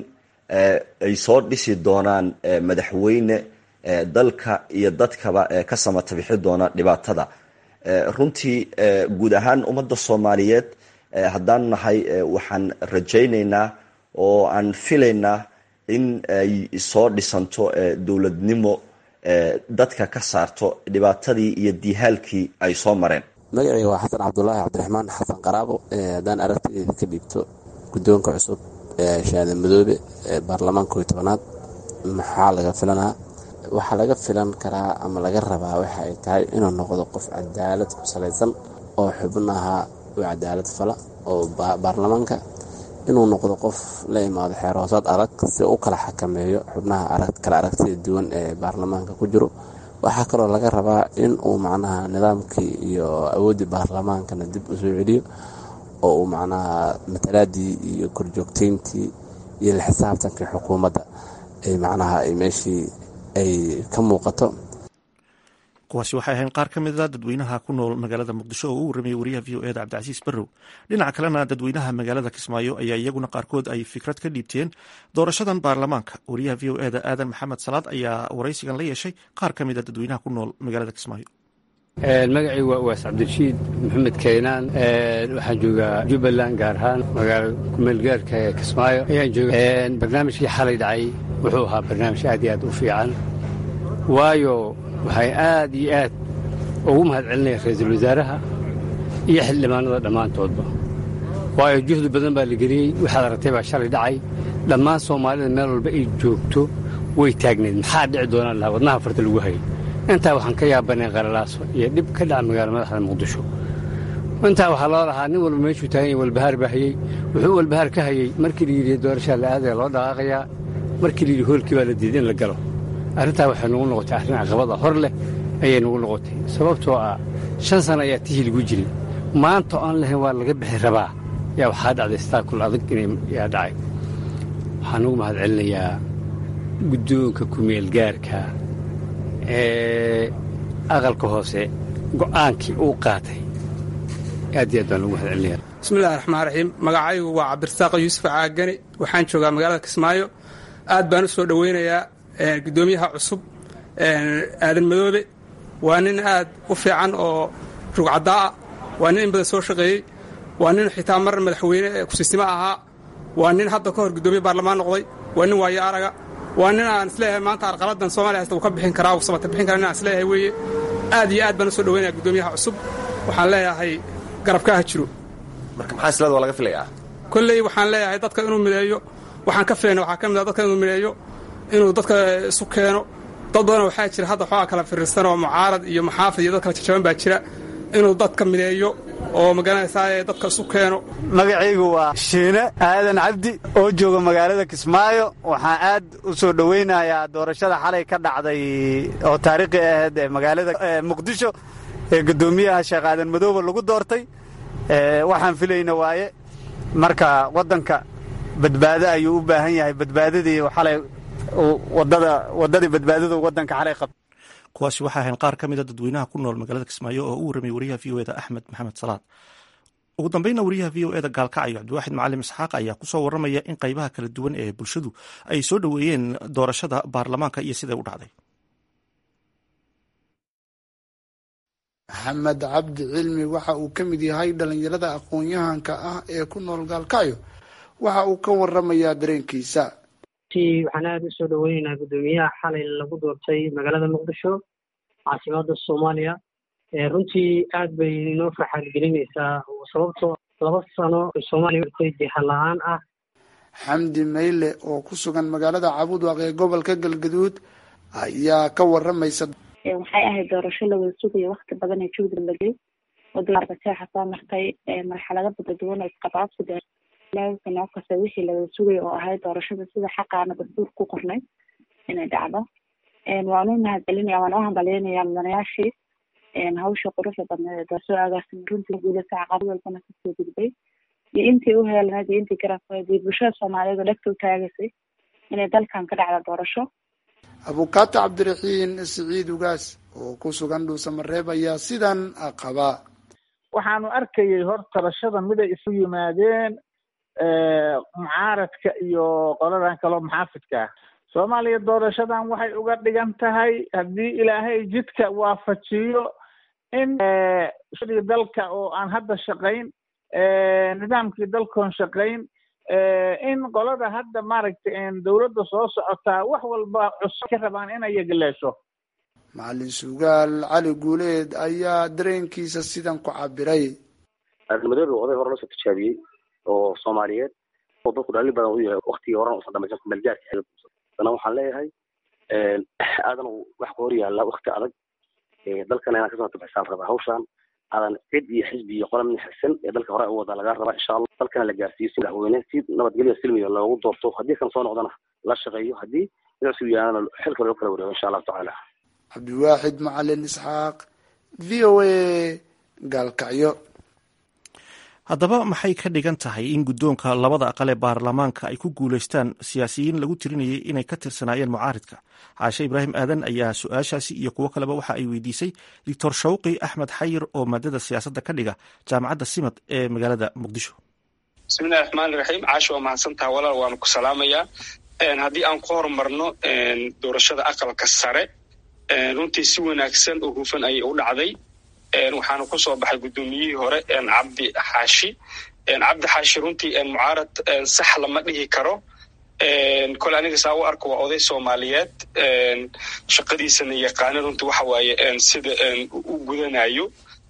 ay soo dhisi doonaan madaxweyne dalka iyo dadkaba ka samata bixi doona dhibaatada runtii guud ahaan ummadda soomaaliyeed haddaan nahay waxaan rajaynaynaa oo aan filaynaa in ay soo dhisanto dowladnimo dadka ka saarto dhibaatadii iyo diihaalkii ay soo mareen magacayga waa xasan cabdulaahi cabdiraxmaan xasan qaraabo haddaan aragtayda ka dhiibto guddoonka cusub ee shahaada madoobe ee baarlamaanka koy tobanaad maxaa laga filanaa waxaa laga filan karaa ama laga rabaa waxa ay tahay inuu noqdo qof cadaalad ku salaysan oo xubnaha u cadaalad fala oo baarlamaanka inuu noqdo qof la imaado xeer hoosaad adag si u kala xakameeyo xubnaha kala aragtida duwan ee baarlamaanka ku jiro waxaa kaloo laga rabaa in uu macnaha nidaamkii iyo awooddii baarlamaankana dib u soo celiyo oo uu macnaha matalaadii iyo korjoogteyntii iyo la xisaabtankii xukuumadda ay macnaha ay meeshii ay ka muuqato kuwaasi waxay ahayn qaar ka mida dadweynaha ku nool magaalada muqdisho oo u warramayay wariyaha v o eda cabdicasiis barrow dhinaca kalena dadweynaha magaalada kismaayo ayaa iyaguna qaarkood ay fikrad ka dhiibteen doorashadan baarlamaanka wariyaha v o eda aadan maxamed salaad ayaa waraysigan la yeeshay qaar ka mida dadweynaha ku nool magaalada kismaayo magacay waa uwaas cabdirashiid maxamed kaynaan waxaan joogaa jubbaland gaar ahaan magaala kumeelgaarka ee kismaayo ayaan jooga barnaamijkii xalay dhacay wuxuu ahaa barnaamij aad iyo aad u fiican waayo waxay aad iyo aad ugu mahad celinaya ra-iisul wasaaraha iyo xildhibaanada dhammaantoodba waayo juhdi badan baa la geliyey waxaad aragtay baa shalay dhacay dhammaan soomaalida meel walba ay joogto way taagneed maxaa dhici doonaan lahaa wadnaha farta lagu hayay intaa waxaan ka yaabanay qalalaaso iyo dhib ka dhaca magaala madaxda muqdisho intaa waxaa loo lahaa nin walba meeshuu taagan yahay walbahaar baa hayey wuxuu walbahaar ka hayey markii la yidhi doorashaa la aadaya loo dhaqaaqayaa markii la yidhi hoolkii baa la diiday in la galo arrintaa waxay nugu noqotay arrin caqabada hor leh ayay nugu noqotay sababtoo ah shan sana ayaa tihii lagu jiray maanta oon lahayn waa laga bixi rabaa yaa waxaa dhacday staakul adag yaa dhacay waxaan ugu mahad celinayaa guddoonka kumeelgaarka ee aqalka hoose go'aankii uu qaatay aad iyo aad baan ugu mahad celinayaa bismillahi raxmaan raxiim magacaygu waa cabdirasaaq yuusuf caagani waxaan joogaa magaalada kismaayo aad baan u soo dhoweynayaa guddoomiyaha cusub aadan madoobe waa nin aad u fiican oo rugcaddaa ah waa nin in badan soo shaqeeyey waa nin xitaa mar madaxweyne kusiisimo ahaa waa nin hadda ka hor guddoomiye baarlamaan noqday waa nin waayo araga waa nin aan isleeyahay maanta arqaladan soomaliya hasta uu ka bixin karaa uu samata bixin karaa nin aan isleeyahay weeye aad iyo aad baan u soo dhoweynaya guddoomiyaha cusub waxaan leeyahay garabka ha jiro marka maxaa islada waa laga filayaa kolley waxaan leeyahay dadka inuu mideeyo waxaan ka filayna waxaa ka mid ah dadka inuu mideeyo inuu dadka isu keeno dad badan waxaa jira hadda xoogaa kala firirsan oo mucaarad iyo maxaafid iyo dad kala jajaban baa jira inuu dadka mideeyo oo magaranaysaa dadka isu keeno magacaygu waa shiine aadan cabdi oo jooga magaalada kismaayo waxaan aad u soo dhowaynayaa doorashada xalay ka dhacday oo taariikhi ahayd ee magaalada muqdisho ee guddoomiyaha sheekh aadan madoobe lagu doortay waxaan filayna waaye marka waddanka badbaado ayuu u baahan yahay badbaadadii xalay wadadii badbaadadu wadanka xalay qab kuwaasi waxaa ahayn qaar ka mida dadweynaha ku nool magaalada kismaayo oo u warramay wariyaha v o eda axmed maxamed salaad ugu dambeynna wariyaha v o eda gaalkacyo cabdiwaaxid macalim isxaaq ayaa kusoo warramaya in qaybaha kala duwan ee bulshadu ay soo dhoweeyeen doorashada baarlamaanka iyo siday u dhacday maxamed cabdi cilmi waxa uu ka mid yahay dhalinyarada aqoon-yahanka ah ee ku nool gaalkacyo waxa uu ka waramayaa dareenkiisa waxaan aada u soo dhoweynaynaa guddoomiyaha xalay lagu doortay magaalada muqdisho caasimada soomaaliya runtii aad bay noo farxaad gelinaysaa sababtoo laba sano soomaaliya urtay jiha la-aan ah xamdi mayle oo ku sugan magaalada cabudwaq ee gobolka galgaduud ayaa ka waramaysa waxay ahayd doorasho lawada sugayo wakti badan ee juhdi lagey wadaaarbateexa soo martay marxalado bada duwan oo isqabaabsiga nooc kasta wixii lawada sugaya oo ahayd doorashada sida xaqaana dastuur ku qornay inay dhacdo waan u mahadcelinaya waan u hambalyeynaya mudanayaashii hawsha quruxda badneed ee soo agaarsamay runtii guulasa caqabad walbana kasoo gudbay iyo intii u heelnayd iyo intii garafeed iyo bulshada soomaaliyeed oo dhegta u taagaysay inay dalkan ka dhacda doorasho abukaato cabdiraxiin siciid ugaas oo ku sugan dhuusamareeb ayaa sidan qaba waxaanu arkayay hor tabashada miday isu yimaadeen mucaaradka iyo qoladan kaloo maxaafidka ah soomaaliya doorashadan waxay uga dhigan tahay haddii ilaahay jidka waafajiyo in shadii dalka oo aan hadda shaqayn nidaamkii dalkoon shaqayn in qolada hadda maaragtay dowladda soo socotaa wax walba cusub ka rabaan inay yagleesho macalin sugaal cali guuleed ayaa dareenkiisa sidan ku cabiray madoobe oday hore lasoo tijaabiyey oo soomaaliyeed oo dadku dhaalin badan u yahay waktigii horan usan dhamaysan kumeelgaarka dana waxaan leeyahay aadan wax ku hor yaalla wakti adag dalkana inaan kasoo tabxisaan rabaa hawshaan aadan cid iyo xisbi iyo qola min xirsan ee dalka hore u wadaa laga rabaa insha allah dalkana la gaarsiiyo si madaxweyne si nabadgelyo silmiga loogu doorto haddii kan soo noqdana la shaqeeyo haddii mid cusub yaana xilka loo kala wareego insha allahu tacaala cabdiwaaxid macalin isxaaq v o a gaalkacyo haddaba maxay ka dhigan tahay in guddoonka labada aqal ee baarlamaanka ay ku guulaystaan siyaasiyiin lagu tirinayay inay ka tirsanaayeen mucaaridka caashe ibraahim aadan ayaa su-aashaasi iyo kuwo kaleba waxa ay weydiisay doctor shawqi axmed xayir oo maadada siyaasadda ka dhiga jaamacadda simad ee magaalada muqdisho bismillahi raxmaani raxiim caasha waa mahadsantaha walaal waanu ku salaamayaa haddii aan ku horumarno doorashada aqalka sare runtii si wanaagsan oo hufan ayay u dhacday waxaana ku soo baxay guddoomiyihii hore cabdi xaashi cabdi xaashi runtii mucaarad sax lama dhihi karo kole aniga saa u arko waa oday soomaaliyeed shaqadiisana yaqaana runtii waxa waaye sida u gudanayo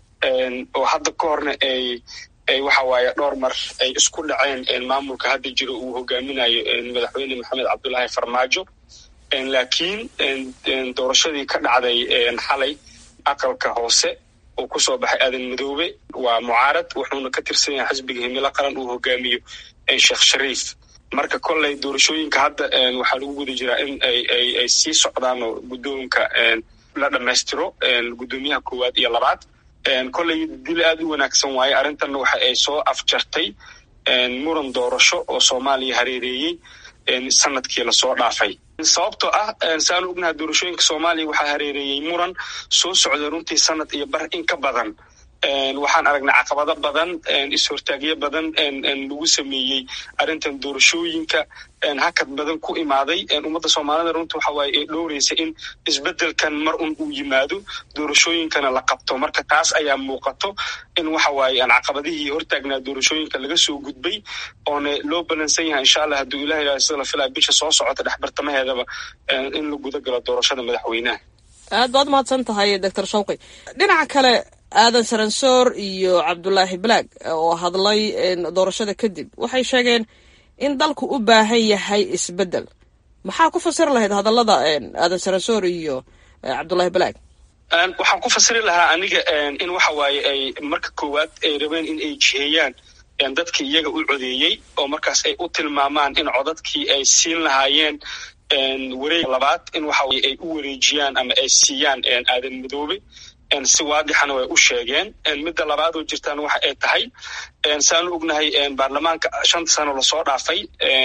oo hadda ka horna ay ay waxa waaye dhowr mar ay isku dhaceen maamulka hadda jiro uu hogaaminayo madaxweyne maxamed cabdullaahi farmaajo laakiin doorashadii ka dhacday xalay aqalka hoose oo kusoo baxay aadan madoobe waa mucaarad wuxuuna ka tirsan yahay xisbiga himilo qaran uu hogaamiyo sheekh shariif marka kolley doorashooyinka hadda waxaa lagu guda jiraa in ay sii socdaan oo guddoonka la dhammaystiro guddoomiyaha koowaad iyo labaad kolley dil aad u wanaagsan waaye arrintanna waxa ay soo afjartay muran doorasho oo soomaaliya hareereeyey sanadkii lasoo dhaafay sababtoo ah saanu ognaha doorashooyinka soomaaliya waxaa hareereeyey muran soo socda runtii sanad iyo bar in ka badan waxaan aragnay caqabado badan is-hortaagyo badan lagu sameeyey arrintan doorashooyinka hakad badan ku imaaday ummadda soomaalida runta waxa waaye ay dhowraysa in isbedelkan mar un uu yimaado doorashooyinkana la qabto marka taas ayaa muuqato in waxa waaye caqabadihii hortaagnaa doorashooyinka laga soo gudbay oona loo balansan yahay insha allah hadduu ilaha ilaha sida la filaya bisha soo socota dhexbartamaheedaba in la guda galo doorashada madaxweynaha aad baad mahadsan tahay doctor shawqi dhinaca kale aadan saransoor iyo cabdulaahi balaag oo hadlay doorashada kadib waxay sheegeen in dalku u baahan yahay isbedel maxaa ku fasiri lahayd hadallada aadan saransoor iyo cabdulaahi balaag waxaan ku fasiri lahaa aniga in waxa waaye ay marka koowaad ay rabeen in ay jiheeyaan dadkii iyaga u codeeyey oo markaas ay u tilmaamaan in codadkii ay siin lahaayeen wareeg labaad in waxa waye ay u wareejiyaan ama ay siiyaan aadan madoobe si waadixana way u sheegeen midda labaad oo jirtaan waxa ay tahay saanu ognahay baarlamaanka shanta sano lasoo dhaafay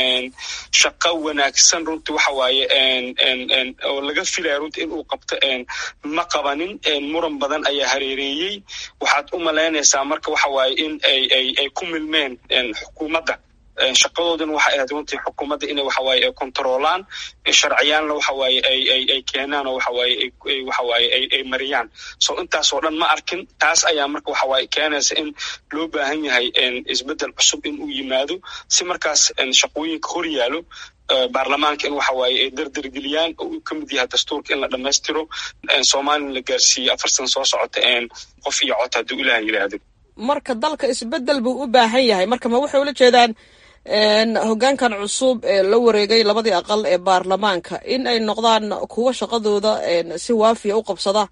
shaqo wanaagsan runtii waxa waaye oo laga filaya runtii in uu qabto ma qabanin muran badan ayaa hareereeyey waxaad u malaynaysaa marka waxa waaye in ay ay ay ku milmeen xukuumadda shaqadoodana waxay ahayd runtii xukuumadda inay waxawaaye ay kontaroolaan sharciyaanna waxawaaye ay ay ay keenaan oo waxawaaye ay waxawaaye ay ay mariyaan so intaasoo dhan ma arkin taas ayaa marka waxawaaye keenaysa in loo baahan yahay isbeddel cusub in uu yimaado si markaas shaqooyinka hor yaalo baarlamaanka in waxa waaye ay dardargeliyaan oo uu ka mid yahay dastuurka in la dhammaystiro soomaalina la gaarsiiyo afar sana soo socota qof iyo cod hadduu ilaah yidhaahdo marka dalka isbedel buu u baahan yahay marka ma waxay ula jeedaan hoggaankan cusub ee la wareegay labadii aqal ee baarlamaanka in ay noqdaan kuwo shaqadooda si waafiya u qabsada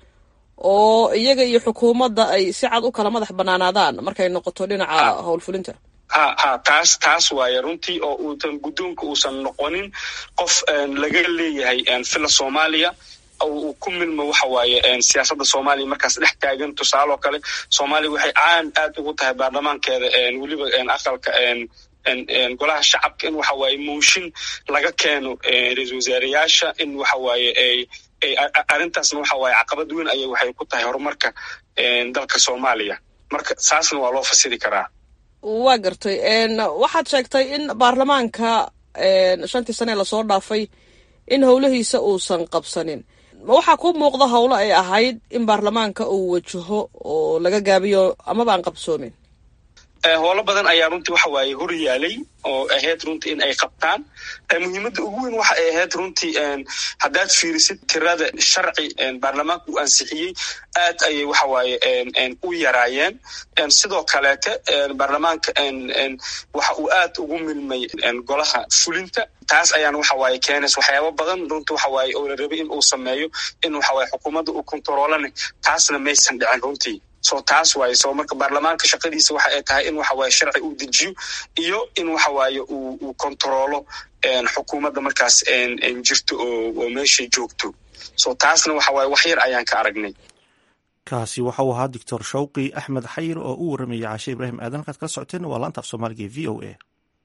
oo iyaga iyo xukuumadda ay si cad u kala madax banaanaadaan markay noqoto dhinaca howlfulinta ha ha taas taas waaye runtii oo uusan guddoonka uusan noqonin qof laga leeyahay fila soomaaliya uu ku milmo waxa waaye siyaasadda soomaaliya markaas dhex taagan tusaale oo kale soomaaliya waxay caan aad ugu tahay baarlamaankeeda weliba aqalka golaha shacabka in waxa waaye mooshin laga keeno ra-iisul wasaareyaasha in waxa waaye arrintaasna waxa waaye caqabad weyn ayay waxay ku tahay horumarka dalka soomaaliya marka saasna waa loo fasiri karaa waa gartay waxaad sheegtay in baarlamaanka shantii sane lasoo dhaafay in howlahiisa uusan qabsanin ma waxaa ku muuqda howlo ay ahayd in baarlamaanka uu wajaho oo laga gaabiyo amaba aan qabsoomin howlo badan ayaa runtii waxa waaye hor yaalay oo ahayd runtii in ay qabtaan muhiimadda ugu weyn waxa ay ahayd runtii haddaad fiirisid tirada sharci baarlamaanka uu ansixiyey aad ayay waxa waaye u yaraayeen sidoo kaleete baarlamaanka waxa uu aad ugu milmay golaha fulinta taas ayaana waxa waaye keenays waxyaabo badan runtii waxa waaye oo la rabay in uu sameeyo in waxa waaye xukuumadda uu kontaroolana taasna maysan dhicin runtii so taas waaye so marka baarlamaanka shaqadiisa waxa ay tahay in waxa waaye sharci uu dejiyo iyo in waxa waaye uu uu kontaroolo xukuumadda markaas jirto oo oo meeshay joogto so taasna waxa waaye wax yar ayaan ka aragnay kaasi waxa uu ahaa doctor shawqi axmed xayir oo u warramaya caashe ibraahim aadan halkaad kala socoteen waa laanta af soomaaliga v o a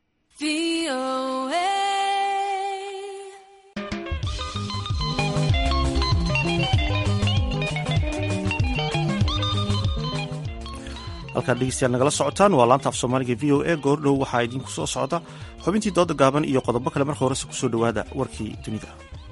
halkaad dhegeystayaal nagala socotaan waa laanta af soomaaliga v o a goordhow waxaa idinku soo socda xubintii dooda gaaban iyo qodobo kale marka horese kusoo dhowaada warkii dunida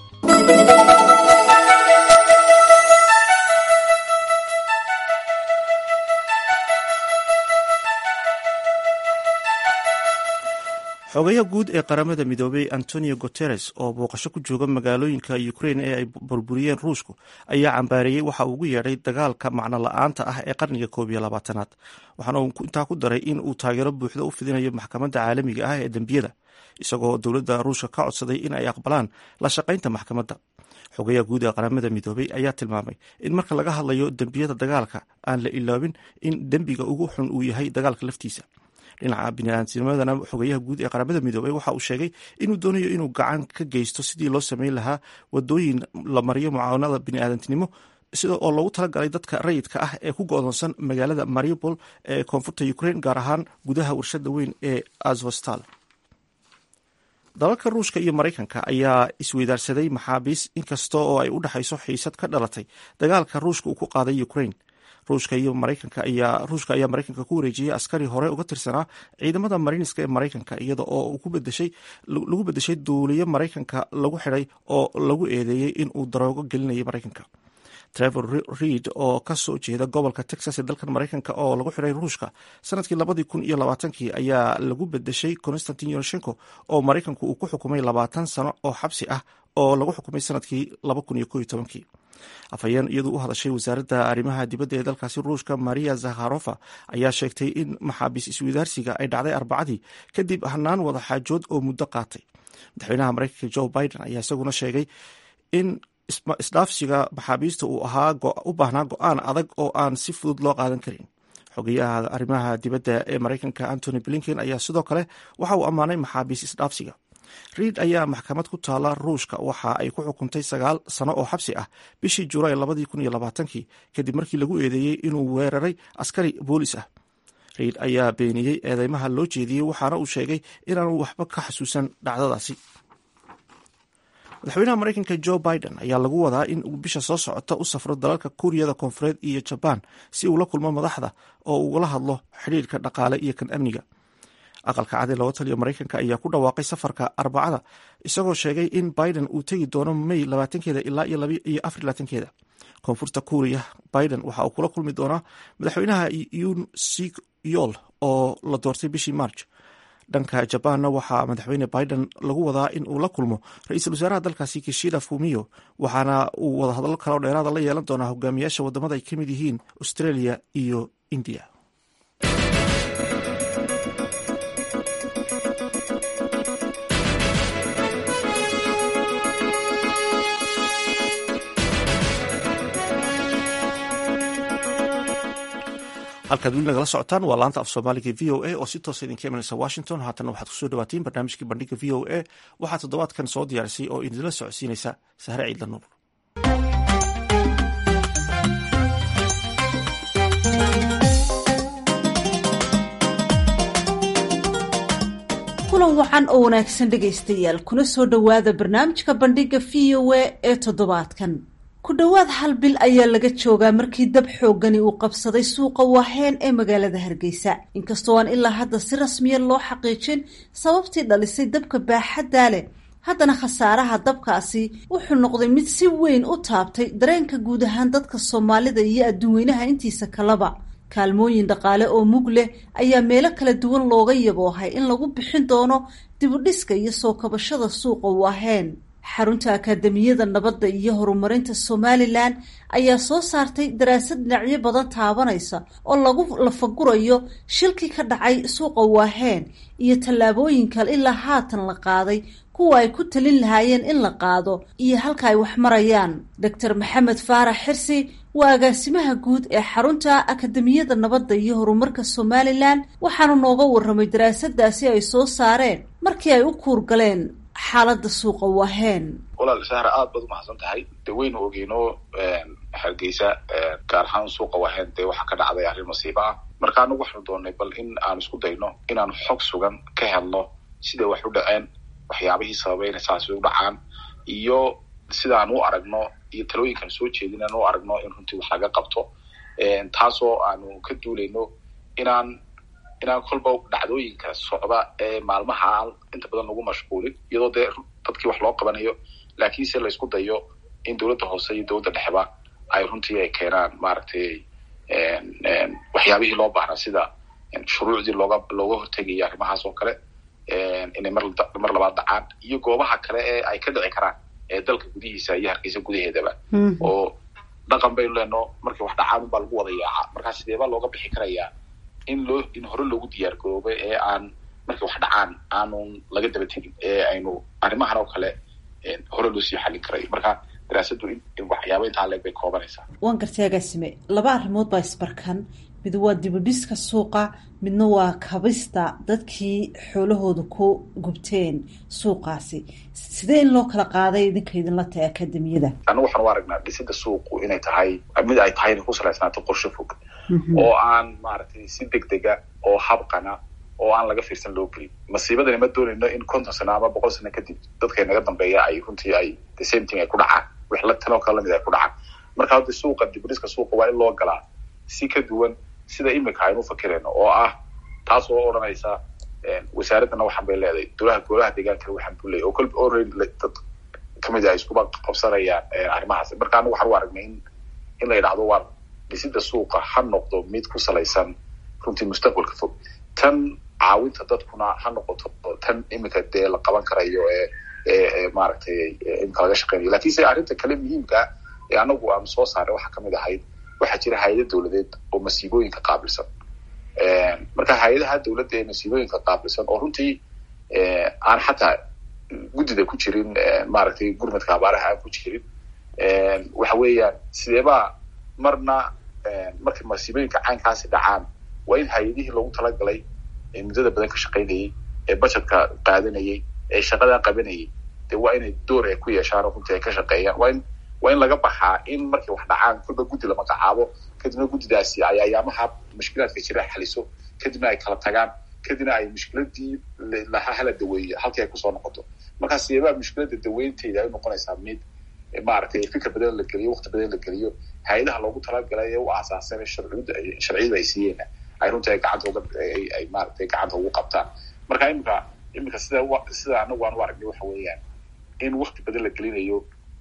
xogayaha guud ee qaramada midoobay antonio guteres oo booqasho ku jooga magaalooyinka ukrain ee ay burburiyeen ruushku ayaa cambaareeyey waxa uu ugu yeedhay dagaalka macno la-aanta ah ee qarniga koob iyo labaatanaad waxaana uu intaa ku daray in uu taageero buuxda u fidinayo maxkamadda caalamiga ah ee dembiyada isagoo dowladda ruushka ka codsaday in ay aqbalaan la shaqaynta maxkamadda xogayaha guud ee qaramada midoobay ayaa tilmaamay in marka laga hadlayo dembiyada dagaalka aan la iloobin in dembiga ugu xun uu yahay dagaalka laftiisa dhinaca biniaadamnimadana xogeyaha guud ee qaramada midoobay waxa uu sheegay inuu doonayo inuu gacan ka geysto sidii loo sameyn lahaa wadooyin la mariyo mucaawanada biniaadantinimo sida oo loogu talagalay dadka rayidka ah ee ku go-doonsan magaalada mariupol ee koonfurta ukrain gaar ahaan gudaha warshada weyn ee azvostal dalalka ruushka iyo maraykanka ayaa isweydaarsaday maxaabiis inkasta oo ay u dhexayso xiisad ka dhalatay dagaalka ruushka uu ku qaaday ukrain ruushka iyo maraykanka ayaa ruushka ayaa maraykanka ku wareejiyey askari hore uga tirsanaa ciidamada mariiniska ee maraykanka iyada oo ku bedeshay lagu bedeshay duuliyo maraykanka lagu xidhay oo lagu eedeeyey in uu daroogo gelinayay maraykanka trevor reid oo ka soo jeeda gobolka texas ee dalkan maraykanka oo lagu xidhay ruushka sanadkii labadii kun iyo labaatankii ayaa lagu bedeshay constantin yoroshenko oo maraykanku uu ku xukumay labaatan sano oo xabsi ah oo lagu xukumay sanadkii laba kun iyo ko iyo tobankii afhayeen iyadu u hadashay wasaaradda arrimaha dibadda ee dalkaasi ruushka maria zakharofa ayaa sheegtay in maxaabiis iswadaarsiga ay dhacday arbacadii kadib hanaan wada xaajood oo muddo qaatay madaxweynaha maraykanka joe biden ayaa isaguna sheegay in isdhaafsiga maxaabiista uu ahaa u baahnaa go-aan adag oo aan si fudud loo qaadan karin xogeyaha arrimaha dibadda ee maraykanka antony blinken ayaa sidoo kale waxa uu ammaanay maxaabiis isdhaafsiga riid ayaa maxkamad ku taala ruushka waxa ay ku xukuntay sagaal sano oo xabsi ah bishii julaay labadii kun iyo labaatankii kadib markii lagu eedeeyey inuu weeraray askari boolis ah riid ayaa beeniyey eedeymaha loo jeediyey waxaana uu sheegay inaanu waxba ka xasuusan dhacdadaasi madaxweynaha maraykanka joe biden ayaa lagu wadaa in uu bisha soo socota u safro dalalka kuuriyada koonfureed iyo jabaan si uu la kulmo madaxda oo ugula hadlo xidhiirka dhaqaale iyo kan amniga aqalka cadi looga taliyo maraykanka ayaa ku dhawaaqay safarka arbacada isagoo sheegay in biden uu tegi doono may labaatankeeda ilaa iyo afar labaatankeeda koonfurta kuuriya biden waxa uu kula kulmi doonaa madaxweynaha yun sik yool oo la doortay bishii march dhanka jabaanna waxaa madaxweyne biden lagu wadaa in uu la kulmo ra-iisul wasaaraha dalkaasi kishida fumiyo waxaana uu wadahadallo kaleo dheeraada la yeelan doonaa hogaamiyaasha wadamada ay ka mid yihiin australia iyo india halkaad weli nagala socotaan waa laanta af soomaaliga v o a oo si toosa idinka imanaysa washington haatana waxaad kusoo dhawaatiin barnaamijkii bandhiga v o a waxaa toddobaadkan soo diyaarisay oo idinla socodsiinaysa sahre ciidla nuur kulan wacan oo wanaagsan dhegaystayaal kuna soo dhowaada barnaamijka bandhiga v o a ee toddobaadkan ku dhowaad hal bil ayaa laga joogaa markii dab xooggani uu qabsaday suuqa waaheen ee magaalada hargeysa inkastoo aan ilaa hadda si rasmiya loo xaqiijin sababtii dhalisay dabka baaxaddaa leh haddana khasaaraha dabkaasi wuxuu noqday mid si weyn u taabtay dareenka guud ahaan dadka soomaalida iyo adduunweynaha intiisa kaleba kaalmooyin dhaqaale oo mug leh ayaa meelo kala duwan looga yaboohay in lagu bixin doono dibudhiska iyo soo kabashada suuqa waaheen xarunta akaademiyada nabadda iyo horumarinta somalilan ayaa soo saartay daraasad dhinacyo badan taabanaysa oo lagu lafagurayo shilkii ka dhacay suuqa waaheen iyo tallaabooyin kale ilaa haatan la qaaday kuwa ay ku talin lahaayeen in la qaado iyo halka ay wax marayaan doctor maxamed faarax xirsi waa agaasimaha guud ee xarunta akademiyada nabadda iyo horumarka somalilan waxaanu nooga warramay daraasadaasi ay soo saareen markii ay u kuurgaleen xaaladda suuqa waaheen walaal sahra aad baad umahadsan tahay de waynu ogeyno hargeysa gaar ahaan suuqa waaheen dee waxaa ka dhacday arrin masiibo ah marka anagu waxaanu doonay bal in aan isku dayno inaanu xog sugan ka helno siday wax u dhaceen waxyaabihii sababay inay saasi u dhacaan iyo sidaan u aragno iyo talooyinkan soo jeedin aan u aragno in runtii wax laga qabto taasoo aanu ka duulayno inaan inaan kolba dhacdooyinka socda ee maalmaha aan inta badan lagu mashquulin iyadoo dee dadkii wax loo qabanayo laakiinse la isku dayo in dowladda hoose iyo dowladda dhexeba ay runtii ay keenaan maaragtay waxyaabihii loo baahnaa sida shuruucdii looga looga hortegayo arrimahaas oo kale inay mar mar labaad dhacaan iyo goobaha kale ee ay ka dhici karaan ee dalka gudihiisa iyo hargeysa gudaheedaba oo dhaqan baynu leenno markay wax dhacaan unbaa lagu wada yaaca markaa sideebaa looga bixi karayaa in loo in hore loogu diyaar garoobay ee aan markay wax dhacaan aanun laga daba tegin ee aynu arrimahan oo kale hore loo sii xallin karayo marka daraasaddu in waxyaaba intaa leeg bay koobanaysaa waan gartay agaasime laba arrimood baa isbarkan mid waa dibudhiska suuqa midna waa kabista dadkii xoolahooda ku gubteen suuqaasi sidee in loo kala qaaday idinka idinla tahay akademiyada annagu waxaan u aragnaa dhisida suuqu inay tahay mid ay tahay inay ku salaysnaato qorshe fog oo aan maaragtay si deg dega oo habqana oo aan laga fiirsan loo gelin masiibadani ma doonayno in konton sano ama boqol sano kadib dadka naga dambeeya ay runtii ay the same thing ay ku dhacaan wix la tanoo kale lamid ay ku dhacaan marka hadda suuqa dibudhiska suuqa waa in loo galaa si ka duwan sida imika aynu fakirayno oo ah taas oo odhanaysa wasaaraddana waxaan bay leedahay dolaha golaha deegaankana waxaan buu leeyahy oo kolba already dad kamid ay iskuba qabsanayaan arrimahaas marka anagu waxaan u aragnay in in la yidhahdo waa dhisida suuqa ha noqdo mid ku salaysan runtii mustaqbalka fog tan caawinta dadkuna ha noqoto tan imika dee la qaban karayo ee ee maaragtay imika laga shaqeynayo lakiinse arrinta kale muhiimka ee anagu aan soo saaray waxaa kamid ahayd waxaa jira hay-ada dowladeed oo masiibooyinka qaabilsan marka hay-adaha dowladda ee masiibooyinka qaabilsan oo runtii aan xataa guddida ku jirin maaragtay gurmadka abaaraha aan ku jirin waxa weeyaan sideebaa marna markay masiibooyinka caynkaasi dhacaan waa in hay-adihii loogu talagalay ee muddada badan ka shaqaynayay ee bajetka qaadanayay ee shaqadaa qabanayay dee waa inay door ay ku yeeshaan oo runtii ay ka shaqeeyaan waa in waa in laga baxaa in markay wax dhacaan kolba guddi la magacaabo kadibna guddidaasi ay ayaamaha mushkilaadka jira xaliso kadibna ay kala tagaan kadibna ay mushkiladii laha hala daweeyo halkii ay kusoo noqoto markaa sideebaa mushkilada daweynteeda ay unoqonaysaa mid maaragtay fikir badan la geliyo waqti badan la geliyo hay-adaha loogu talagalay ee u aasaasan sharciyada sharciyada ay siiyeen ay runtii ay gacanta uga ay maaragtay gacanta ugu qabtaan marka imika imika sida sida anagu aan u aragnay waxa weeyaan in waqti badan la gelinayo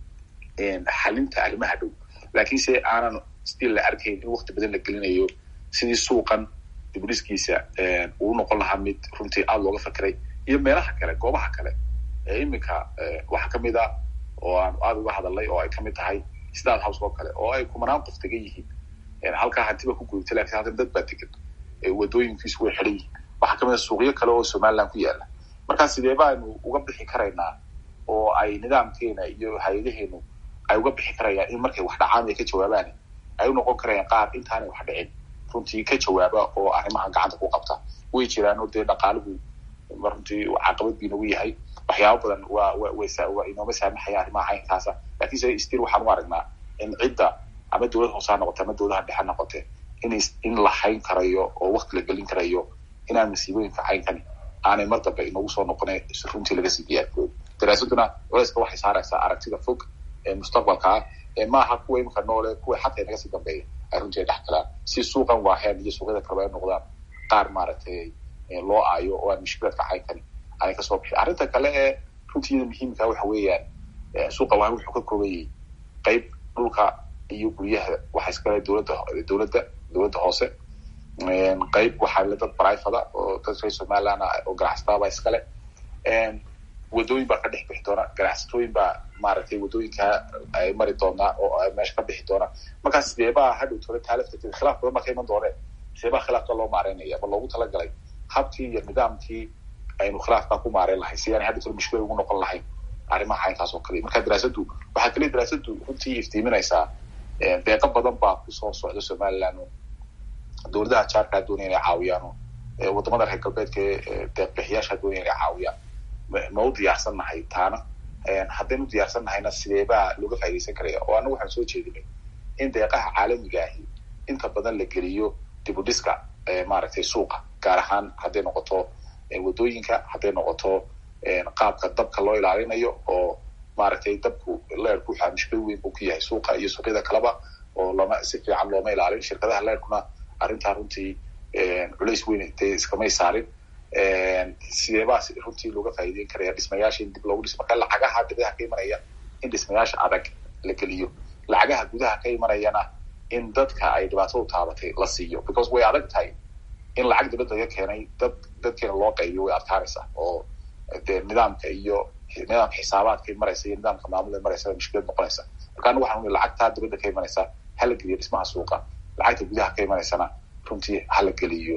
xalinta arrimaha dhow laakiinse aanan still la arkayn in waqti badan la gelinayo sidii suuqan dibudhiskiisa uu noqon lahaa mid runtii aada looga fakeray iyo meelaha kale goobaha kale ee iminka waxaa kamid a oo aan aada uga hadalnay oo ay kamid tahay stad house oo kale oo ay kumanaan qof degan yihiin halkaa hantiba ku gudubtay lakin halkan dad baa degan wadooyinkiisu way xidhan yihiin waxaa kamid a suuqyo kale oo somaliland ku yaala markaa sidee baanu uga bixi karaynaa oo ay nidaamkeena iyo hay-adaheenu ay uga bixi karayaan in markay wax dhacaan ay ka jawaabaan ay u noqon karayaan qaar intaanay wax dhicin runtii ka jawaaba oo arrimaha gacanta ku qabta way jiraan oo dee dhaqaalihu runtii caqabad bii nagu yahay waxyaaba badan waa waa inooma saamaxaya arrimaha caynkaasa lakiinse stil waxaan u aragnaa in cidda ama dowlad hoose ha noqote ama dowladaha dhexe ha noqote in in la hayn karayo oo wakti la gelin karayo inaan masiibooyinka caynkani aanay mar dambe inoogu soo noqona runtii laga sii diyaargooyo daraasaduna culeyska waxay saaraysaa aragtida fog ee mustaqbalka ah ee maaha kuwa imika noole kuwa xataa inaga sii dambeeya ay runtii dhex galaan si suuqan waaheen iyo suuqyada kaleba ay noqdaan qaar maaragtay loo aayo oo aan mushkilaadka caynkani aanay kasoo bixin arrinta kale ee runtiida muhiimka waxa weeyaan suuqa waahen wuxuu ka koobayay qeyb dhulka iyo guryaha waxa iskale dowladda dowladda dowladda hoose qeyb waxaa le dad brivada oo dad reer somaliland oo ganacsataaba iskale wadooyin baa ka dhex bixi doona ganacsatooyin baa maaragtay wadooyinka ay mari doonaa oo meesha ka bixi doona markaas sideebaa hadhow tole taalaftarteed khilaaf badan baa ka iman dooneen sideebaa khilaafka loo maareynaya ma loogu talagalay habkii iyo nidaamkii aynu khilaafkaa ku maareyn lahay si aanay hadhow tole mushkilad ugu noqon lahayn arrimaha caynkaas oo kale marka daraasadu waxaa kale daraasadu runtii iftiiminaysaa deeqo badan baa kusoo socda somaliland dowladaha jaarkaa doonaya inay caawiyaan wadamada reer galbeedka ee deeqbixiyaasha doonaya inay caawiyaan ma u diyaarsan nahay taana haddaynu diyaarsan nahayna sideebaa looga faa'idaysan karaya oo anagu waxaan soo jeedinay in deeqaha caalamiga ahi inta badan la geliyo dibudhiska maaragtay suuqa gaar ahaan hadday noqoto wadooyinka hadday noqoto qaabka dabka loo ilaalinayo oo maaragtay dabku leerku waxaa mushkil weyn buu ku yahay suuqa iyo suuqyada kaleba oo lama si fiican looma ilaalin shirkadaha leerkuna arrintaa runtii culays weyn dee iskamay saarin sideebaa runtii looga faa'iideyn karaya dhismayaasha in dib loogu dhiso marka lacagaha dibadaha ka imanaya in dhismayaasha adag la geliyo lacagaha gudaha ka imanayana in dadka ay dhibaatadu taabatay la siiyo because way adag tahay in lacag dibadda laga keenay dad dadkeena loo qaybiyo way adkaanaysaa oo dee nidaamka iyo nidaamka xisaabaadkay maraysa iyo nidaamka maamulay maraysa mushkilad noqonaysa marka anigu waxaan ui lacagtaa dibadda ka imanaysa hala geliyo dhismaha suuqa lacagta gudaha ka imanaysana runtii hala geliyo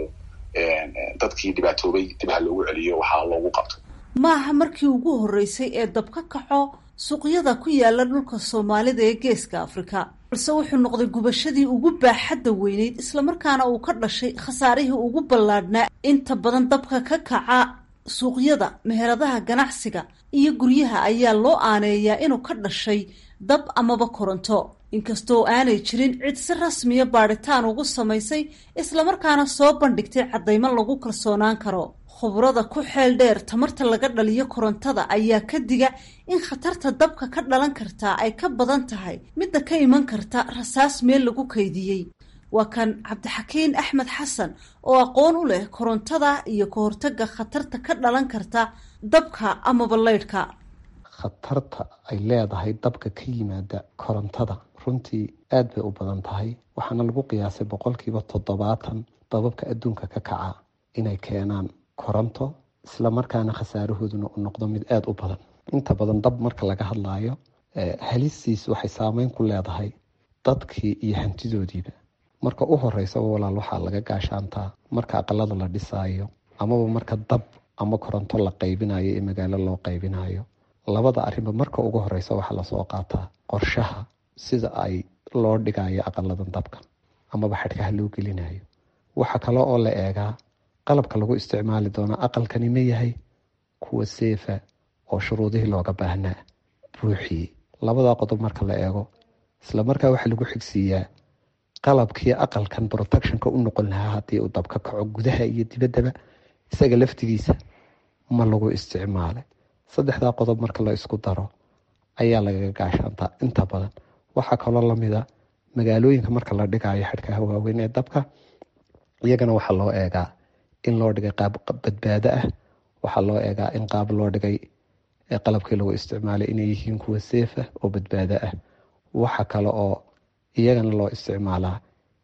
dadkii dhibaatoobay dib ha loogu celiyo waxaa loogu qabto maaha markii ugu horreysay ee dab ka kaco suuqyada ku yaala dhulka soomaalida ee geeska afrika balse wuxuu noqday gubashadii ugu baaxadda weyneyd islamarkaana uu ka dhashay khasaarihii ugu ballaadhnaa inta badan dabka ka kaca suuqyada meheradaha ganacsiga iyo guryaha ayaa loo aaneeyaa inuu ka dhashay dab amaba koronto inkastoo aanay jirin cid si rasmiya baadhitaan ugu samaysay islamarkaana soo bandhigtay caddaymo lagu kalsoonaan karo khubrada ku xeel dheer tamarta laga dhaliyo korontada ayaa ka diga in khatarta dabka ka dhalan kartaa ay ka badan tahay midda ka iman karta rasaas meel lagu kaydiyey waa kan cabdixakiin axmed xasan oo aqoon u leh korontada iyo ka hortaga khatarta ka dhalan karta dabka amaba leydhka khatarta ay leedahay dabka ka yimaada korontada runtii aad bay u badan tahay waxaana lagu qiyaasay boqolkiiba toddobaatan dababka adduunka ka kaca inay keenaan koronto islamarkaana khasaarahooduna u noqdo mid aada u badan inta badan dab marka laga hadlaayo halistiis waxay saameyn ku leedahay dadkii iyo hantidoodiiba marka u horeysaba walaal waxaa laga gaashaantaa marka aqalada la dhisaayo amaba marka dab ama koronto la qaybinayo ee magaalo loo qaybinayo labada arrinba marka ugu horeysa waxaa lasoo qaataa qorshaha sida ay loo dhigayo aqaladan dabka amaba xadhkaha loo gelinayo waxa kale oo la eegaa qalabka lagu isticmaali doono aqalkani ma yahay kuwa seefa oo shuruudihii looga baahnaa buuxiyey labadaa qodob marka la eego islamarkaa waxaa lagu xigsiiyaa qalabkii aqalkan protectionka u noqon lahaa haddii uu dab ka kaco gudaha iyo dibaddaba isaga laftigiisa ma lagu isticmaalay saddexdaa qodob marka la isku daro ayaa lagaga gaashaantaa inta badan waxaa kaloo lamida magaalooyinka marka la dhigayo xadhkaha waaweyn ee dabka iyagana waxaa loo eegaa in loo dhigay qaab badbaado ah waxaa loo eegaa in qaab loo dhigay qalabkii lagu isticmaalay inay yihiin kuwa seefa oo badbaado ah waxa kale oo iyagana loo isticmaalaa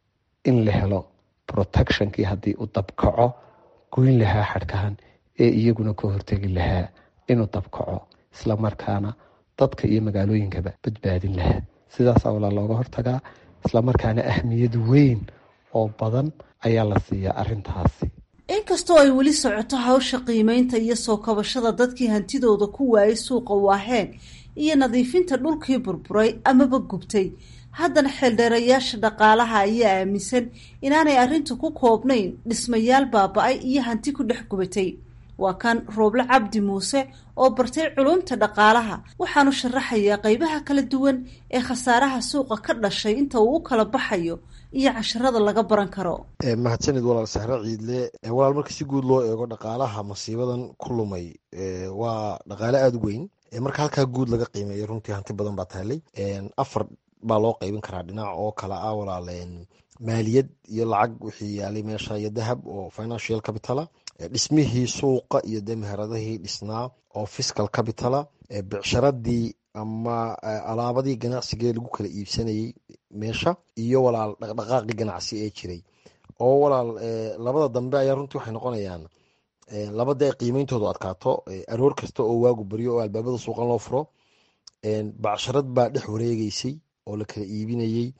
in la helo protectionkii haddii uu dabkaco goyn lahaa xadhkahan ee iyaguna ka hortegi lahaa inuu dabkaco islamarkaana dadka iyo magaalooyinkaba badbaadin lahaa sidaasaa walaa looga hortagaa islamarkaana ahmiyad weyn oo badan ayaa la siiyaa arintaasi inkastoo ay weli socoto hawsha qiimeynta iyo soo kabashada dadkii hantidooda ku waayay suuqa waaheen iyo nadiifinta dhulkii burburay amaba gubtay haddana xeeldheerayaasha dhaqaalaha ayaa aaminsan inaanay arrintu ku koobnayn dhismayaal baaba-ay iyo hanti ku dhex gubatay waa kan rooble cabdi muuse oo bartay culumta dhaqaalaha waxaanu sharaxayaa qeybaha kala duwan ee khasaaraha suuqa ka dhashay inta uu u kala baxayo iyo casharada laga baran karo mahadsanid walaal sahre ciidle walaal marka si guud loo eego dhaqaalaha masiibadan ku lumay waa dhaqaale aada u weyn marka halkaa guud laga qiimeeyo runtii hanti badan baa taallay afar baa loo qaybin karaa dhinac oo kale ah walaal maaliyad iyo lacag wixii yaalay meesha iyo dahab oo financial capitala dhismihii suuqa iyo dee meheradihii dhisnaa oo fiscal capitala bicsharadii ama alaabadii ganacsigee lagu kala iibsanayey meesha iyo walaal dhaqdhaqaaqii ganacsi ee jiray oo walaal labada dambe ayaa runtii waxay noqonayaan labada ay qiimeyntoodu adkaato aroor kasta oo waagu baryo oo albaabada suuqan loo furo bacsharad baa dhex wareegeysay oo la kala iibinayey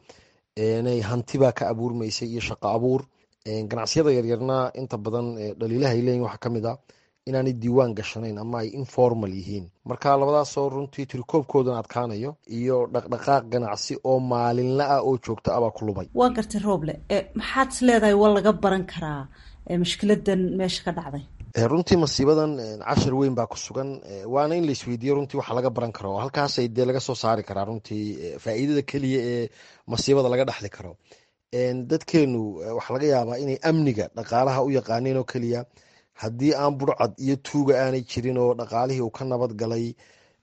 hanti baa ka abuurmaysay iyo shaqo abuur ganacsiyada yaryarna inta badan dhaliilaha ay leeyihin waxaa kamid a inaanay diiwaan gashanayn ama ay informal yihiin marka labadaasoo runtii tirikoobkoodana adkaanayo iyo dhaqdhaqaaq ganacsi oo maalinla ah oo joogta abaa ku lumay waa gartay rooble maxaad is leedahay waa laga baran karaa mushkiladan meesha ka dhacday runtii masiibadan cashar weyn baa ku sugan waana in la isweydiiyo runtii waxa laga baran karo halkaasay dee laga soo saari karaa runtii faa'iidada keliya ee masiibada laga dhexli karo dadkeenu waxaa laga yaabaa inay amniga dhaqaalaha u yaqaaneen oo keliya haddii aan burcad iyo tuuga aanay jirin oo dhaqaalihii uu ka nabad galay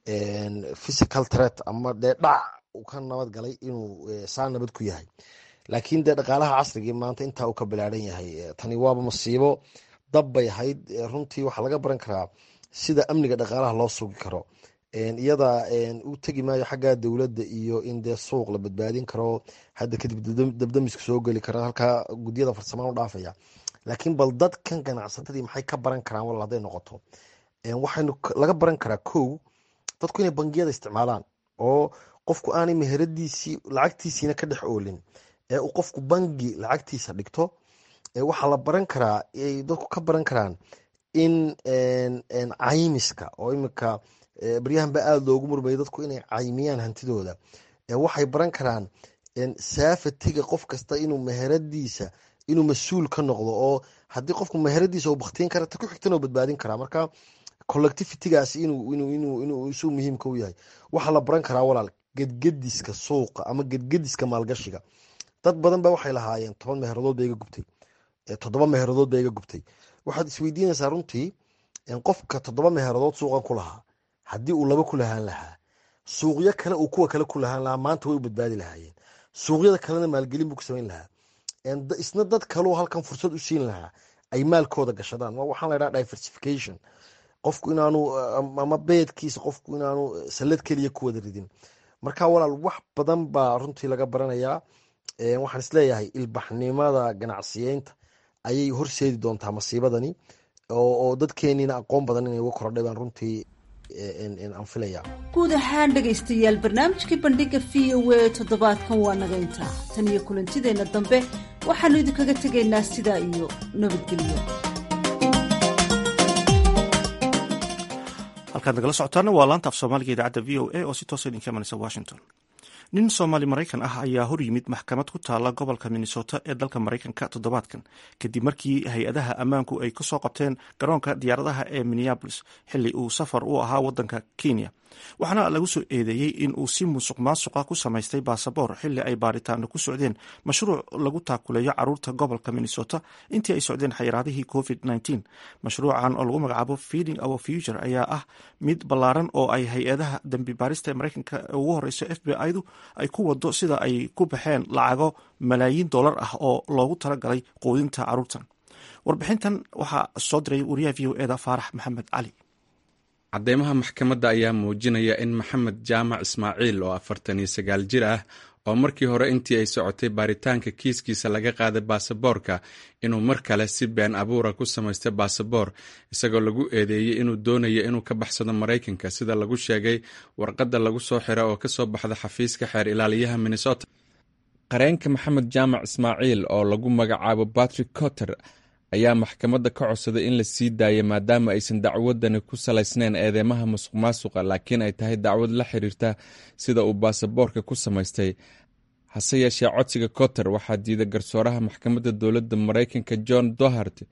physical threat ama dee dhac uu ka nabad galay inuu saa nabad ku yahay laakiin dee dhaqaalaha casrigii maanta intaa uu ka bilaadhan yahay tani waaba masiibo dab bay ahayd runtii waxaa laga baran karaa sida amniga dhaqaalaha loo sugi karo iyada u tegi maayo xagga dowladda iyo in dee suuq la badbaadin karo hadda kadib dabdamisku soo geli kara halkaa gudyada farsamaan u dhaafaya laakiin bal dadkan ganacsatadii maxay ka baran karaan wal hadday noqoto waxaynu laga baran karaa kow dadku inay bangiyada isticmaalaan oo qofku aanay meheradiisii lacagtiisiina ka dhex oolin ee uu qofku bangi lacagtiisa dhigto waxaa la baran karaa dadku ka baran karaan in caymiska oo imika baryahan ba aada loogu murmaya dadku inay caymiyaan hantidooda waxay baran karaan saafatiga qof kasta inuu meheradiisa inuu mas-uul ka noqdo oo haddii qofku meheradiisa uu baktiin kara ta ku xigtana u badbaadin karaa marka collectivitygaas inuu isu muhiimka u yahay waxaa la baran karaa walaal gedgediska suuqa ama gedgediska maalgashiga dad badan ba waxay lahaayeen toban meheradood ba iga gubtay toddoba meheradood ba iga gubtay waxaad isweydiinaysaa runtii qofka toddoba meheradood suuqan ku lahaa haddii uu laba ku lahaan lahaa suuqyo kale uu kuwa kale ku lahaan lahaa maanta way u badbaadi lahaayeen suuqyada kalena maalgelin buu ku samayn lahaa isna dad kaleu halkan fursad u siin lahaa ay maalkooda gashadaan waxaan laydhaha diversification qofku inaanu ama beedkiisa qofku inaanu sallad keliya ku wada ridin marka walaal wax badan baa runtii laga baranayaa waxaan isleeyahay ilbaxnimada ganacsiyeynta ayay horseedi doontaa masiibadani oo dadkeeniina aqoon badan inay uga korodhay baan runtii aan filaya guud ahaan dhegaystayaal barnaamijkii bandhiga v o a toddobaadkan waa naga intaa tan iyo kulantideenna dambe waxaanu idinkaga tegaynaa sidaa iyo nabadgelyo halkaad nagala socotaana waa laanta af soomaaliga idaacadda v o a oo si toosa idinka imanaysa washington nin soomaali maraykan ah ayaa hor yimid maxkamad ku taala gobolka minnesota ee dalka maraykanka toddobaadkan kadib markii hay-adaha ammaanku ay kasoo qabteen garoonka diyaaradaha ee minneabolis xili uu safar u ahaa wadanka kenya waxaana lagu soo eedeeyey in uu si musuq maasuqa ku samaystay baasaboor xili ay baaritaano ku socdeen mashruuc lagu taakuleeyo caruurta gobolka minnesota intii ay socdeen xayiraadihii covid mashruucan oo lagu magacaabo feeding our future ayaa ah mid ballaaran oo ay hay-adaha dembi baarista ee maraykanka ugu horeyso f b i du ay ku wado sida ay ku baxeen lacago malaayiin dollar ah oo loogu talagalay quudinta caruurtan warbixintan waxaa soo diray wariyaha v o eda faarax maxamed cali cadeymaha maxkamadda ayaa muujinaya in maxamed jaamac ismaaciil oo afartan iyo sagaal jir ah oo markii hore intii ay socotay baaritaanka kiiskiisa laga qaaday baasaboorka inuu mar kale si been abuura ku samaystay baasaboor isagoo lagu eedeeyey inuu doonayo inuu ka baxsado maraykanka sida lagu sheegay warqadda lagu soo xira oo kasoo baxda xafiiska xeer ilaaliyaha minnesota qareenka maxamed jaamac ismaaciil oo lagu magacaabo patrick cotter ayaa maxkamadda ka codsaday in la sii daayo maadaama aysan dacwadani ku salaysnayn eedeymaha musuq maasuqa laakiin ay tahay dacwad la xiriirta sida uu baasaboorka ku samaystay hase yeeshee codsiga cotter waxaa diiday garsooraha maxkamadda dowladda maraykanka john dohart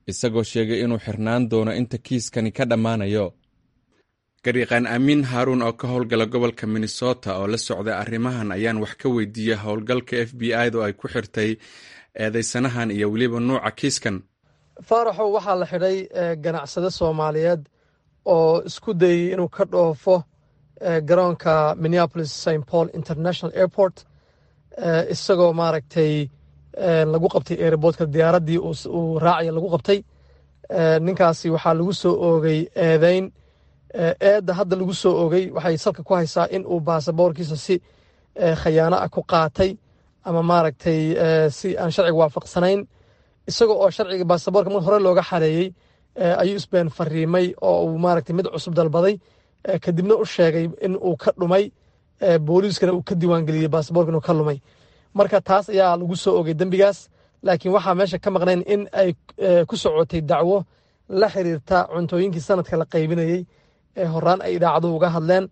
isagoo sheegay inuu xirnaan doono inta kiiskani ka dhammaanayo gariiqaan amiin haaruun oo ka howlgala gobolka minnesota oo la socday arrimahan ayaan wax ka weydiiyey howlgalka f b i-du ay ku xirtay eedeysanahan iyo weliba nuuca kiiskan faaraxow waxaa la xidhay ganacsade soomaaliyeed oo isku dayey inuu ka dhoofo garoonka minneapolis st paul international airport isagoo maaragtay lagu qabtay airboortka diyaaraddii uu raacaya lagu qabtay ninkaasi waxaa lagu soo oogay eedeyn eedda hadda lagu soo oogay waxay salka ku haysaa in uu baasaboorkiisa si khayaano ah ku qaatay ama maaragtay si aan sharciga waafaqsanayn isagoo oo sharciga baasaboorka mar hore looga xareeyey ayuu isbeen fariimay oo uu maaragtay mid cusub dalbaday kadibna u sheegay in uu ka dhumay booliiskana uu ka diiwaangeliyey baasaboorka inuu ka lumay marka taas ayaa lagu soo ogay dembigaas laakiin waxaa meesha ka maqnayn in ay ku socotay dacwo la xiriirta cuntooyinkii sanadka la qaybinayey ee horaan ay idaacaduhu uga hadleen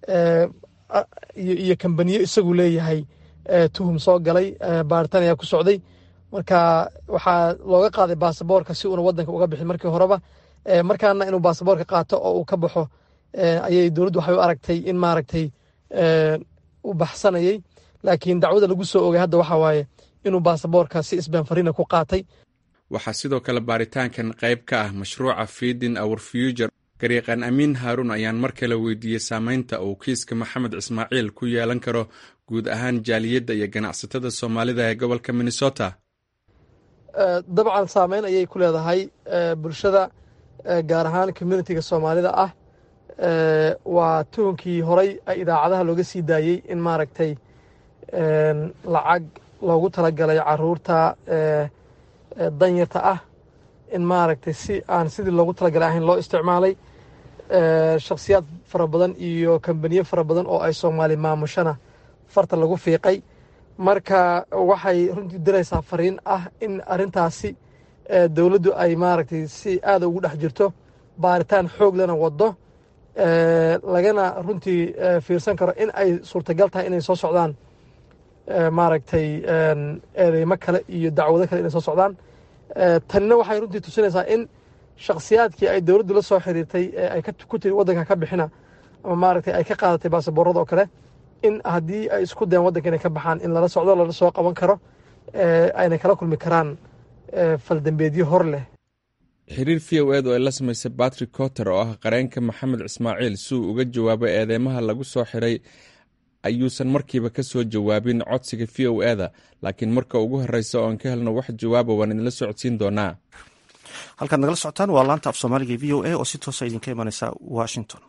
iyo kambaniyo isagu leeyahay tuhum soo galay baaritaan ayaa ku socday marka waxaa looga qaaday baasaboorka si uuna wadanka uga bixin markii horeba markaana inuu baasaboorka qaato oo uu ka baxo ayay dowladdu waxay u aragtay in maaragtay u baxsanayey laakiin dacwada lagu soo ogay hadda waxaa waaye inuu baasaboorka si isbeenfarina ku qaatay waxaa sidoo kale baaritaankan qayb ka ah mashruuca fiidin our future gariiqaan amiin haaruun ayaan mar kale weydiiyey saameynta uu kiiska maxamed ismaaciil ku yeelan karo guud ahaan jaaliyadda iyo ganacsatada soomaalida ee gobolka minnesota dabcan saameyn ayay ku leedahay bulshada gaar ahaan communitiga soomaalida ah waa tuhunkii horay idaacadaha looga sii daayey in maaragtay lacag loogu talagalay caruurta danyarta ah in maaragtay si aan sidii loogu talagalay ahayn loo isticmaalay shakhsiyaad fara badan iyo kambaniyo fara badan oo ay soomaali maamushana farta lagu fiiqay marka waxay runtii diraysaa fariin ah in arintaasi dowladdu ay maaragtay si aada ugu dhex jirto baaritaan xoog lana wado lagana runtii fiirsan karo in ay suurtagal tahay inay soo socdaan maaragtay eedeymo kale iyo dacwado kale inay soo socdaan tanina waxay runtii tusinaysaa in shakhsiyaadkii ay dowladdu la soo xiriirtay ee ay ku tiri waddanka ka bixina ama maaragtay ay ka qaadatay baasaboorada oo kale in haddii ay isku dayan waddanka inay ka baxaan in lala socdo lala soo qaban karo ayna kala kulmi karaan faldambeedyo hor leh xiriir v o ed oo ay la samaysay batrick cotter oo ah qareenka maxamed ismaaciil si uu uga jawaabo eedeymaha lagu soo xiray ayuusan markiiba ka soo jawaabin codsiga v o eda laakiin marka ugu horeysa oon ka helno wax jawaaba waan idinla socodsiin doonaa halkaad nagala socotaan waa laanta af soomaaliga v o a oo si toosa idinka imaneysa washington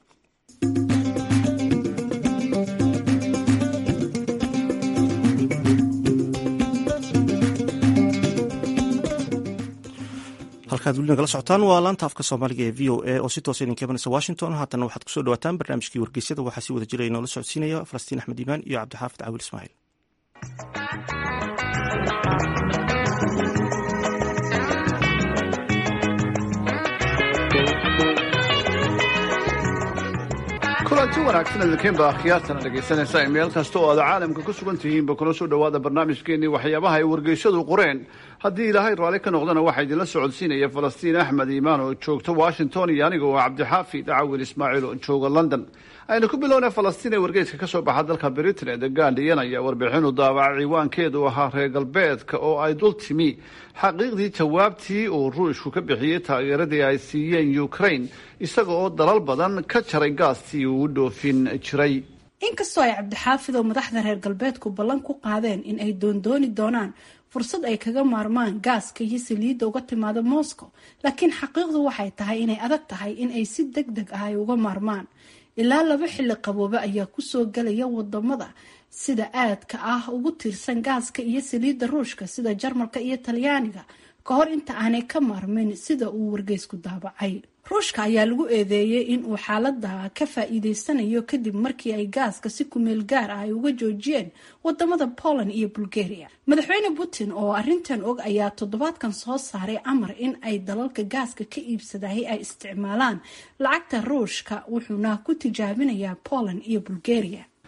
halkaad weli nagala socotaan waa laanta afka soomaaliga ee v o a oo si toosa idinka imaneysa washington haatana waxaad kusoo dhawaataan barnaamijkii wargeysyada waxaa si wada jira inoola socodsiinaya falastiin axmed iimaan iyo cabdixaafid caawil ismaaciil kulanti wanaagsan idinkiinba akhyaartana dhegaysanaysa meel kasta oo aad caalamka ku sugan tihiinba kuna soo dhowaada barnaamijkeenii waxyaabaha ay wargeysyadu qoreen haddii ilaahay raalli ka noqdana waxaa idinla socodsiinaya falastiin axmed iimaan oo joogta washington iyo aniga oo cabdixaafi dacawil ismaaciil oo jooga london aynu ku bilownay falastiin ee wargeyska ka soo baxa dalka britain ee the guardian ayaa warbixinu daabacay ciwaankeedu ahaa reer galbeedka oo ay dul timi xaqiiqdii jawaabtii uu ruushku ka bixiyey taageeradii ay siiyeen ukraine isaga oo dalal badan ka jaray gaastii uu u dhoofin jiray inkastoo ay cabdixaafid oo madaxda reer galbeedku ballan ku qaadeen in ay doondooni doonaan fursad ay kaga maarmaan gaaska iyo saliidda uga timaada moscow laakiin xaqiiqdu waxay tahay inay adag tahay in ay si deg deg ah ay uga maarmaan ilaa laba xilli qaboobe ayaa kusoo galaya wadamada sida aadka ah ugu tiirsan gaaska iyo saliidda ruushka sida jarmalka iyo talyaaniga ka hor inta aanay ka maarmin sida uu wargeysku daabacay ruushka ayaa lagu eedeeyey in uu xaalada ka faa-iideysanayo kadib markii ay gaaska si kumeel gaar ah ay uga joojiyeen wadamada poland iyo bulgaria madaxweyne putin oo arintan og ayaa toddobaadkan soo saaray amar in ay dalalka gaaska ka iibsadahay ay isticmaalaan lacagta ruushka wuxuuna ku tijaabinayaa poland iyo bulgaria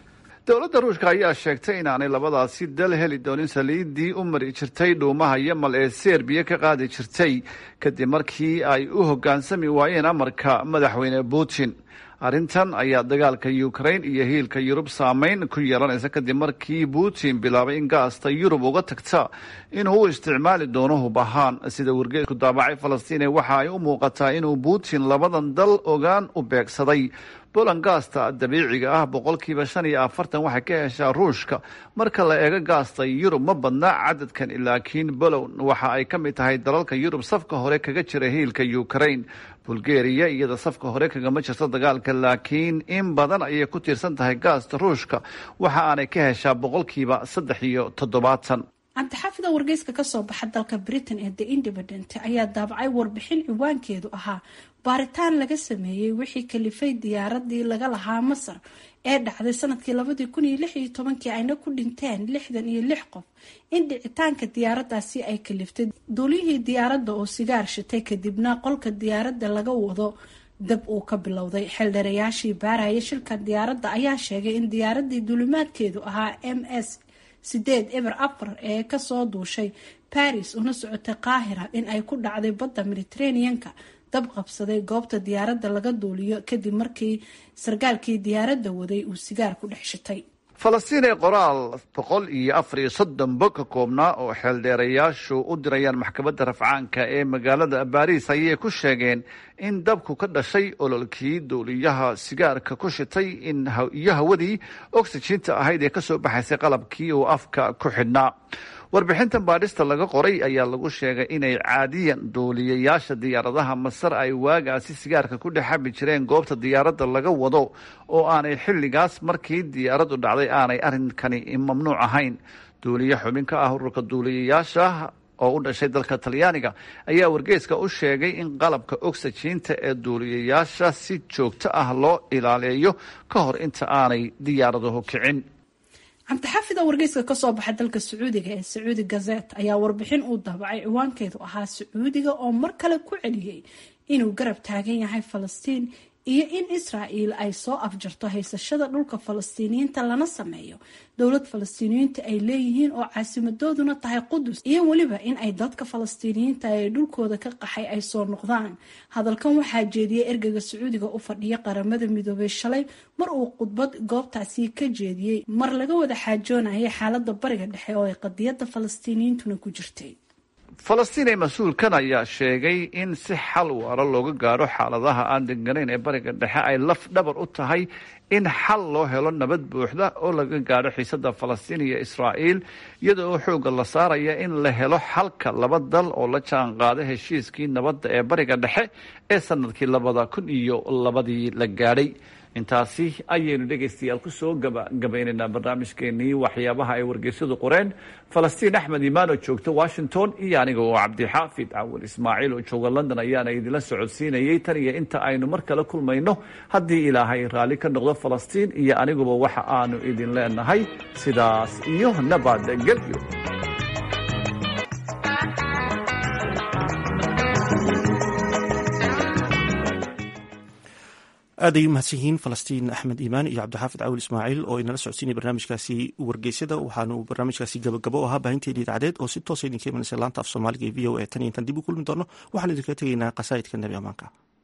dowladda ruushka ayaa sheegtay inaanay labadaasi dal heli doonin saliiddii u mari jirtay dhuumaha yamal ee serbiya ka qaadi jirtay kadib markii ay u hoggaansami waayeen amarka madaxweyne putin arrintan ayaa dagaalka ukrain iyo hiilka yurub saameyn ku yeelanaysa kadib markii putin bilaabay in gaasta yurub uga tagta inuu u isticmaali doono hub ahaan sida wargeesku daabacay falastiine waxa ay u muuqataa inuu putin labadan dal ogaan u beegsaday boland gaasta dabiiciga ah boqolkiiba shan iyo afartan waxay ka heshaa ruushka marka la eego gaasta yurub ma badna cadadkan laakiin bolon waxa ay ka mid tahay dalalka yurub safka hore kaga jira hiilka ukrain bulgaria iyada safka hore kagama jirto dagaalka laakiin in badan ayay ku tiirsan tahay gaasta ruushka waxa aanay ka heshaa boqolkiiba saddex iyo toddobaatan cabdixaafida wargeyska kasoo baxa dalka britain ee the independent ayaa daabacay warbixin ciwaankeedu ahaa baaritaan laga sameeyey wixii kalifay diyaaradii laga lahaa masar ee dhacday sanadkii labadii kun iyo lix iyo tobankii ayna ku dhinteen lixdan iyo lix qof in dhicitaanka diyaaradaasi ay kaliftay duuliyihii diyaaradda oo sigaar shitay kadibna qolka diyaaradda laga wado dab uu ka bilowday xeeldheerayaashii baaraya shilka diyaaradda ayaa sheegay in diyaaradii duulimaadkeedu ahaa m s sideed eber afar ee kasoo duushay baris una socotay qaahira in ay ku dhacday badda mediterraneanka dab qabsaday goobta diyaaradda laga duuliyo kadib markii sarkaalkii diyaaradda waday uu sigaar ku dhex shitay falastiin ee qoraal boqol iyo afar iyo soddon bog ka koobnaa oo xeeldheerayaashu u dirayaan maxkamadda rafcaanka ee magaalada baariis ayay ku sheegeen in dabku ka dhashay ololkii duuliyaha sigaarka ku shitay iyo hawadii oxijinta ahayd ee kasoo baxaysay qalabkii uu afka ku xidhnaa warbixintan baadhista laga qoray ayaa lagu sheegay inay caadiyan duuliyayaasha diyaaradaha masar ay waagaasi sigaarka ku dhex xabi jireen goobta diyaaradda laga wado oo aanay xilligaas markii diyaaraddu dhacday aanay arrinkani mamnuuc ahayn duuliye xubin ka ah ururka duuliyayaasha oo u dhashay dalka talyaaniga ayaa wargeyska u sheegay in qalabka oxijinta ee duuliyayaasha si joogto ah loo ilaaleeyo ka hor inta aanay diyaaraduhu kicin cabdixaafida wargeyska kasoo baxa dalka sacuudiga ee sacuudi gazet ayaa warbixin uu daabacay ciwaankeedu ahaa sacuudiga oo mar kale ku celiyey inuu garab taagan yahay falastiin iyo in israael ay soo afjarto haysashada dhulka falastiiniyiinta lana sameeyo dowlad falastiiniyiinta ay leeyihiin oo caasimadooduna tahay qudus iyo weliba in ay dadka falastiiniyiinta ee dhulkooda ka qaxay ay soo noqdaan hadalkan waxaa jeediyey ergeyga sacuudiga u fadhiya qaramada midoobay shalay mar uu khudbad goobtaasi ka jeediyey mar laga wada xaajoonayay xaalada bariga dhexe oo ay qadiyada falastiiniyiintuna ku jirtay falastiin ee mas-uulkan ayaa sheegay in si xal waara looga gaadho xaaladaha aan deganayn ee bariga dhexe ay laf dhabar u tahay in xal loo helo nabad buuxda oo laga gaadho xiisada falastiin iyo israa'iil iyada oo xoogga la saaraya in la helo xalka laba dal oo la jaan qaada heshiiskii nabadda ee bariga dhexe ee sanadkii labada kun iyo labadii la gaadhay intaasi ayaynu dhegaystayaal kusoo gabagabaynaynaa barnaamijkeenii waxyaabaha ay wargeysyadu qoreen falastiin axmed imaan oo joogta washington iyo aniga oo cabdixaafid cawal ismaaciil oo jooga london ayaana idinla socodsiinayay tan iyo inta aynu mar kale kulmayno haddii ilaahay raalli ka noqdo falastiin iyo aniguba waxa aanu idin leenahay sidaas iyo nabadgelyo aad ay u mahadsan yihiin falastiin axmed iimaan iyo cabdixaafid cawil ismaaciil oo inala socodsiinaya barnaamijkaasi wargeysyada waxaanu barnaamijkaasi gabagabo ahaa baahinteedii idaacadeed oo si toosa idinka imanaysa laanta af soomaaliga ee v o a tan iyo intaan dib u kulmi doono waxaan idinkaga tegaynaa qasaa'idka nebi amaanka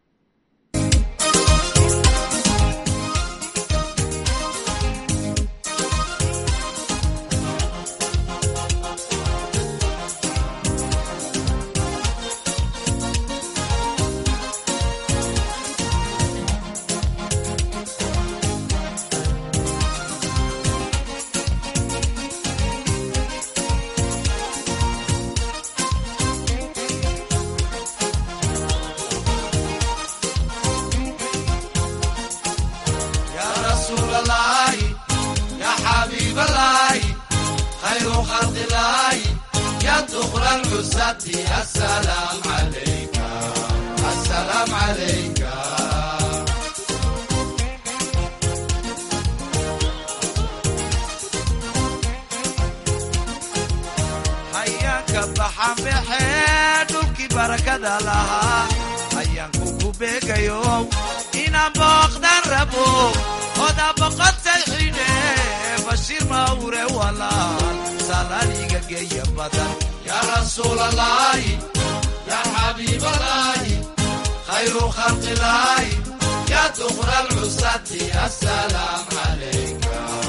hayaanka baxanbaxee dhulkii barakada lahaa hayaanku ku beegayo inaan booqdan rabo oda boqotay xidhe dhowre walaal salaniga geeya badan yaa rasuulalaahi yaa xabiibalaahi khayru khalqilaahi yaa duqra alcusati asalaam calayka